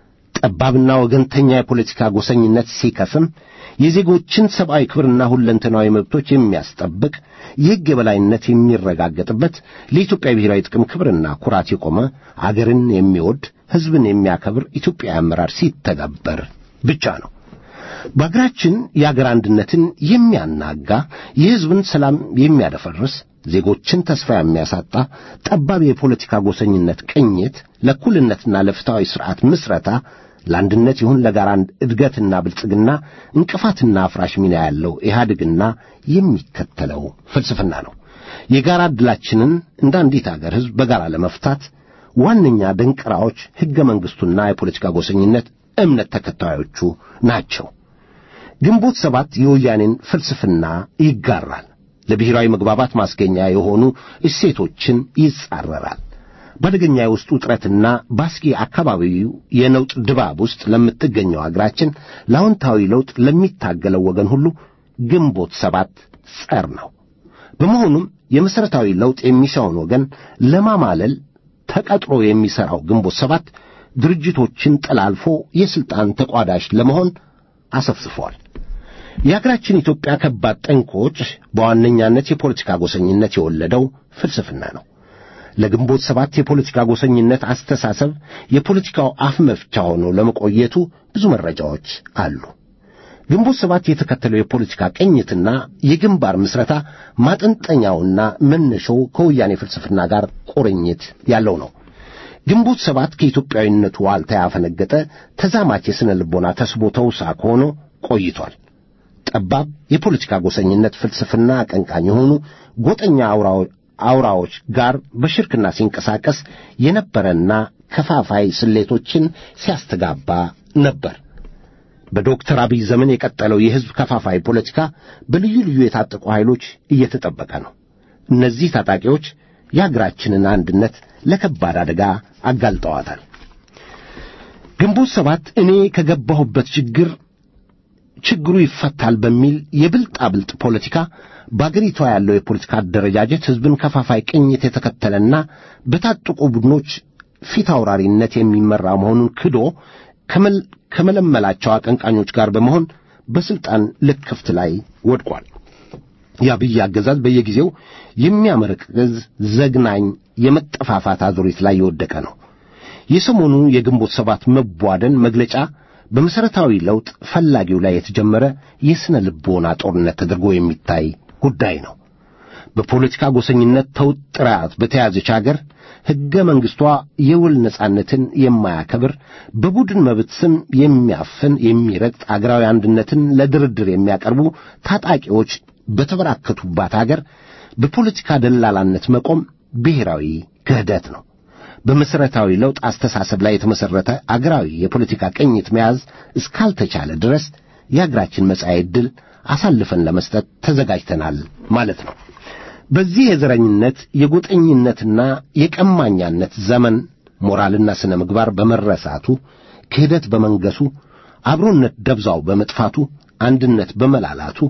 ጠባብና ወገንተኛ የፖለቲካ ጎሰኝነት ሲከስም የዜጎችን ሰብአዊ ክብርና ሁለንተናዊ መብቶች የሚያስጠብቅ የሕግ የበላይነት የሚረጋገጥበት ለኢትዮጵያ ብሔራዊ ጥቅም ክብርና ኩራት የቆመ አገርን የሚወድ ሕዝብን የሚያከብር ኢትዮጵያዊ አመራር ሲተገበር ብቻ ነው። በአገራችን የአገር አንድነትን የሚያናጋ የሕዝብን ሰላም የሚያደፈርስ ዜጎችን ተስፋ የሚያሳጣ ጠባብ የፖለቲካ ጎሰኝነት ቅኝት ለእኩልነትና ለፍትሐዊ ሥርዓት ምስረታ ለአንድነት ይሁን ለጋራ እድገትና ብልጽግና እንቅፋትና አፍራሽ ሚና ያለው ኢህአዴግና የሚከተለው ፍልስፍና ነው። የጋራ ዕድላችንን እንደ አንዲት አገር ሕዝብ በጋራ ለመፍታት ዋነኛ ደንቅራዎች ሕገ መንግሥቱና የፖለቲካ ጎሰኝነት እምነት ተከታዮቹ ናቸው። ግንቦት ሰባት የወያኔን ፍልስፍና ይጋራል። ለብሔራዊ መግባባት ማስገኛ የሆኑ እሴቶችን ይጻረራል። በአደገኛ የውስጥ ውጥረትና በአስጊ አካባቢው የነውጥ ድባብ ውስጥ ለምትገኘው አገራችን ለአዎንታዊ ለውጥ ለሚታገለው ወገን ሁሉ ግንቦት ሰባት ጸር ነው። በመሆኑም የመሠረታዊ ለውጥ የሚሻውን ወገን ለማማለል ተቀጥሮ የሚሠራው ግንቦት ሰባት ድርጅቶችን ጠላልፎ የሥልጣን ተቋዳሽ ለመሆን አሰፍስፏል። የአገራችን ኢትዮጵያ ከባድ ጠንቆች በዋነኛነት የፖለቲካ ጎሰኝነት የወለደው ፍልስፍና ነው። ለግንቦት ሰባት የፖለቲካ ጎሰኝነት አስተሳሰብ የፖለቲካው አፍ መፍቻ ሆኖ ለመቆየቱ ብዙ መረጃዎች አሉ። ግንቦት ሰባት የተከተለው የፖለቲካ ቅኝትና የግንባር ምስረታ ማጠንጠኛውና መነሻው ከወያኔ ፍልስፍና ጋር ቁርኝት ያለው ነው። ግንቦት ሰባት ከኢትዮጵያዊነቱ ዋልታ ያፈነገጠ ተዛማች የሥነ ልቦና ተስቦ ተውሳክ ሆኖ ቆይቷል። ጠባብ የፖለቲካ ጎሰኝነት ፍልስፍና አቀንቃኝ የሆኑ ጎጠኛ አውራዎች ጋር በሽርክና ሲንቀሳቀስ የነበረና ከፋፋይ ስሌቶችን ሲያስተጋባ ነበር። በዶክተር አብይ ዘመን የቀጠለው የሕዝብ ከፋፋይ ፖለቲካ በልዩ ልዩ የታጠቁ ኃይሎች እየተጠበቀ ነው። እነዚህ ታጣቂዎች የአገራችንን አንድነት ለከባድ አደጋ አጋልጠዋታል። ግንቦት ሰባት እኔ ከገባሁበት ችግር ችግሩ ይፈታል በሚል የብልጣብልጥ ፖለቲካ በአገሪቷ ያለው የፖለቲካ አደረጃጀት ሕዝብን ከፋፋይ ቅኝት የተከተለና በታጠቁ ቡድኖች ፊት አውራሪነት የሚመራ መሆኑን ክዶ ከመለመላቸው አቀንቃኞች ጋር በመሆን በሥልጣን ልክፍት ላይ ወድቋል። የአብይ አገዛዝ በየጊዜው የሚያመረቅዝ ዘግናኝ የመጠፋፋት አዙሪት ላይ የወደቀ ነው። የሰሞኑ የግንቦት ሰባት መቧደን መግለጫ በመሠረታዊ ለውጥ ፈላጊው ላይ የተጀመረ የሥነ ልቦና ጦርነት ተደርጎ የሚታይ ጉዳይ ነው። በፖለቲካ ጎሰኝነት ተውጥራት በተያዘች አገር ሕገ መንግሥቷ የውል ነጻነትን የማያከብር በቡድን መብት ስም የሚያፍን የሚረግጥ አገራዊ አንድነትን ለድርድር የሚያቀርቡ ታጣቂዎች በተበራከቱባት አገር በፖለቲካ ደላላነት መቆም ብሔራዊ ክህደት ነው። በመሠረታዊ ለውጥ አስተሳሰብ ላይ የተመሠረተ አገራዊ የፖለቲካ ቅኝት መያዝ እስካልተቻለ ድረስ የአገራችን መጻኤ ዕድል አሳልፈን ለመስጠት ተዘጋጅተናል ማለት ነው። በዚህ የዘረኝነት የጎጠኝነትና የቀማኛነት ዘመን ሞራልና ሥነ ምግባር በመረሳቱ ክህደት በመንገሱ አብሮነት ደብዛው በመጥፋቱ አንድነት በመላላቱ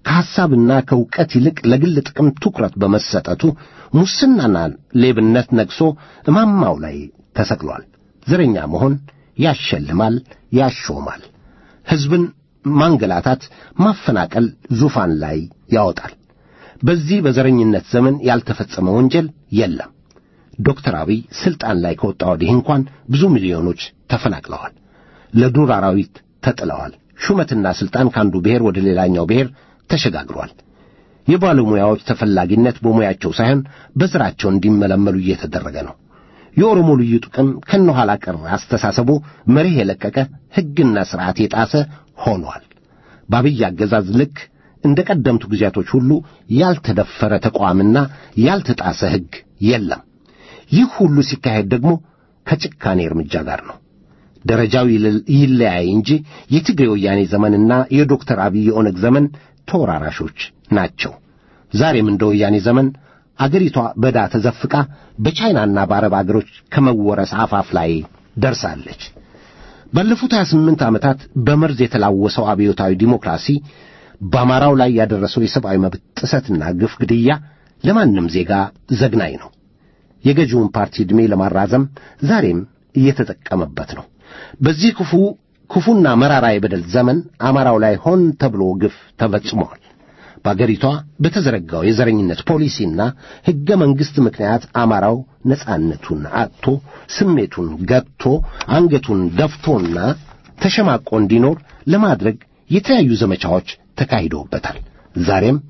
ከሐሳብና ከእውቀት ይልቅ ለግል ጥቅም ትኩረት በመሰጠቱ ሙስናና ሌብነት ነግሶ እማማው ላይ ተሰቅሏል። ዘረኛ መሆን ያሸልማል፣ ያሾማል። ሕዝብን ማንገላታት፣ ማፈናቀል ዙፋን ላይ ያወጣል። በዚህ በዘረኝነት ዘመን ያልተፈጸመ ወንጀል የለም። ዶክተር አብይ ስልጣን ላይ ከወጣ ወዲህ እንኳን ብዙ ሚሊዮኖች ተፈናቅለዋል፣ ለዱር አራዊት ተጥለዋል። ሹመትና ስልጣን ከአንዱ ብሔር ወደ ሌላኛው ብሔር ተሸጋግሯል። የባለሙያዎች ተፈላጊነት በሙያቸው ሳይሆን በሥራቸው እንዲመለመሉ እየተደረገ ነው። የኦሮሞ ልዩ ጥቅም ከነኋላ ቀር አስተሳሰቡ መርህ የለቀቀ ሕግና ሥርዓት የጣሰ ሆኗል። በአብይ አገዛዝ ልክ እንደ ቀደምቱ ጊዜያቶች ሁሉ ያልተደፈረ ተቋምና ያልተጣሰ ሕግ የለም። ይህ ሁሉ ሲካሄድ ደግሞ ከጭካኔ እርምጃ ጋር ነው። ደረጃው ይለያይ እንጂ የትግሬ ወያኔ ዘመንና የዶክተር አብይ የኦነግ ዘመን ተወራራሾች ናቸው። ዛሬም እንደ ወያኔ ዘመን አገሪቷ በዕዳ ተዘፍቃ በቻይናና በአረብ አገሮች ከመወረስ አፋፍ ላይ ደርሳለች። ባለፉት 28 ዓመታት በመርዝ የተላወሰው አብዮታዊ ዲሞክራሲ በአማራው ላይ ያደረሰው የሰብአዊ መብት ጥሰትና ግፍ ግድያ ለማንም ዜጋ ዘግናኝ ነው። የገዢውን ፓርቲ ዕድሜ ለማራዘም ዛሬም እየተጠቀመበት ነው። በዚህ ክፉ ክፉና መራራ የበደል ዘመን አማራው ላይ ሆን ተብሎ ግፍ ተፈጽሟል። በአገሪቷ በተዘረጋው የዘረኝነት ፖሊሲና ሕገ መንግሥት ምክንያት አማራው ነጻነቱን አጥቶ ስሜቱን ገጥቶ አንገቱን ደፍቶና ተሸማቆ እንዲኖር ለማድረግ የተለያዩ ዘመቻዎች ተካሂደውበታል። ዛሬም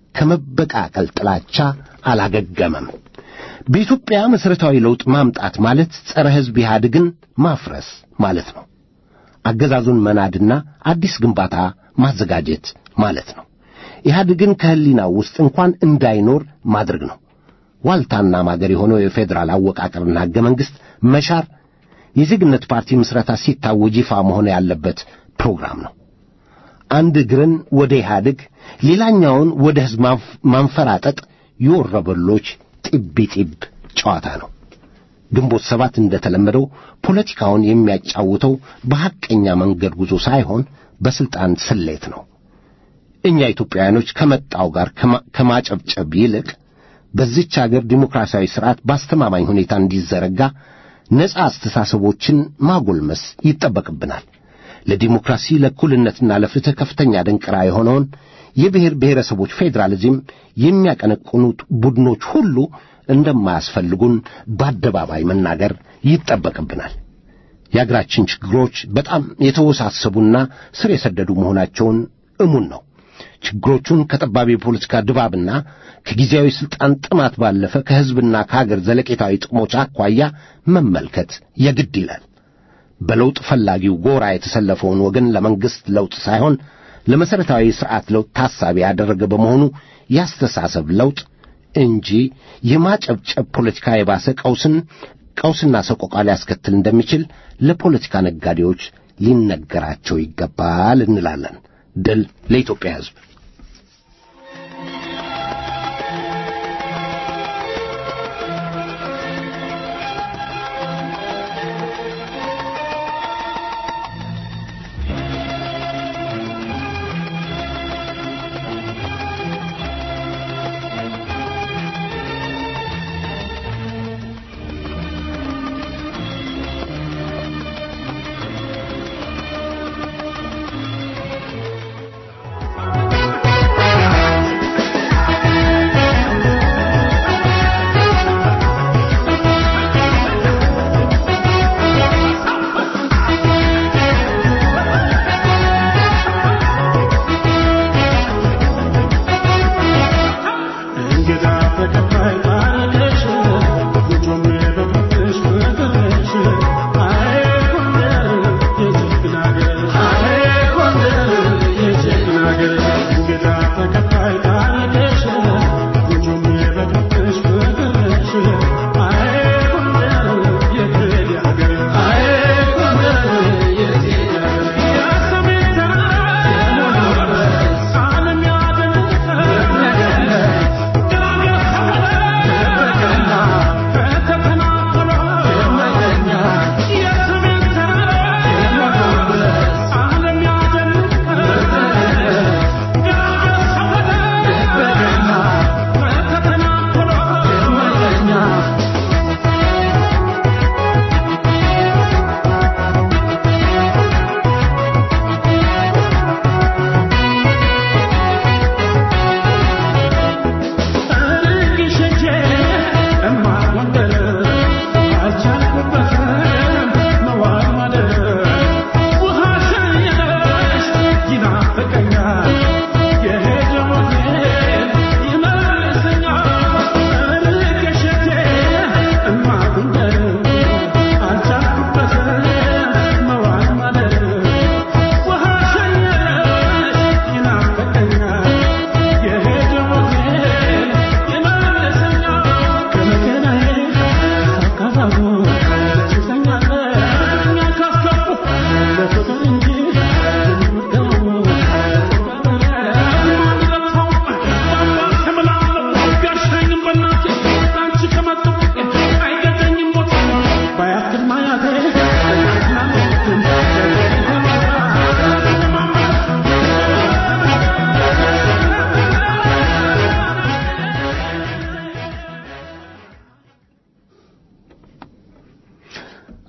ከመበቃቀል ጥላቻ አላገገመም። በኢትዮጵያ መሠረታዊ ለውጥ ማምጣት ማለት ጸረ ሕዝብ ኢህአዴግን ማፍረስ ማለት ነው። አገዛዙን መናድና አዲስ ግንባታ ማዘጋጀት ማለት ነው። ኢህአዴግን ከህሊናው ውስጥ እንኳን እንዳይኖር ማድረግ ነው። ዋልታና ማገር የሆነው የፌዴራል አወቃቀርና ሕገ መንግሥት መሻር የዜግነት ፓርቲ ምስረታ ሲታወጅ ይፋ መሆን ያለበት ፕሮግራም ነው። አንድ እግርን ወደ ኢህአዴግ ሌላኛውን ወደ ሕዝብ ማንፈራጠጥ የወረበሎች ጢቢ ጢብ ጨዋታ ነው። ግንቦት ሰባት እንደተለመደው ፖለቲካውን የሚያጫውተው በሐቀኛ መንገድ ጉዞ ሳይሆን በሥልጣን ስሌት ነው። እኛ ኢትዮጵያውያኖች ከመጣው ጋር ከማጨብጨብ ይልቅ በዚች አገር ዲሞክራሲያዊ ሥርዓት በአስተማማኝ ሁኔታ እንዲዘረጋ ነጻ አስተሳሰቦችን ማጎልመስ ይጠበቅብናል። ለዲሞክራሲ ለእኩልነትና ለፍትሕ ከፍተኛ ደንቅራ የሆነውን የብሔር ብሔረሰቦች ፌዴራሊዝም የሚያቀነቅኑት ቡድኖች ሁሉ እንደማያስፈልጉን በአደባባይ መናገር ይጠበቅብናል። የአገራችን ችግሮች በጣም የተወሳሰቡና ስር የሰደዱ መሆናቸውን እሙን ነው። ችግሮቹን ከጠባብ የፖለቲካ ድባብና ከጊዜያዊ ሥልጣን ጥማት ባለፈ ከሕዝብና ከሀገር ዘለቄታዊ ጥቅሞች አኳያ መመልከት የግድ ይላል። በለውጥ ፈላጊው ጎራ የተሰለፈውን ወገን ለመንግሥት ለውጥ ሳይሆን ለመሠረታዊ ሥርዓት ለውጥ ታሳቢ ያደረገ በመሆኑ ያስተሳሰብ ለውጥ እንጂ የማጨብጨብ ፖለቲካ የባሰ ቀውስን ቀውስና ሰቆቃ ሊያስከትል እንደሚችል ለፖለቲካ ነጋዴዎች ሊነገራቸው ይገባል እንላለን። ድል ለኢትዮጵያ ሕዝብ። Thank you.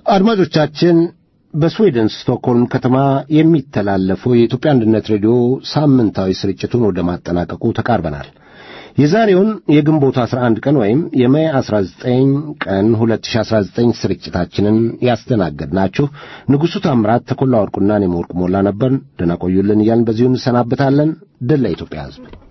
አድማጮቻችን በስዊድን ስቶክሆልም ከተማ የሚተላለፈው የኢትዮጵያ አንድነት ሬዲዮ ሳምንታዊ ስርጭቱን ወደ ማጠናቀቁ ተቃርበናል። የዛሬውን የግንቦት 11 ቀን ወይም የሜይ 19 ቀን 2019 ስርጭታችንን ያስተናገድናችሁ ንጉሡ ታምራት፣ ተኮላ ወርቁና እኔም ወርቁ ሞላ ነበር። ደህና ቆዩልን እያልን በዚሁ እንሰናበታለን። ድል ለኢትዮጵያ ሕዝብ።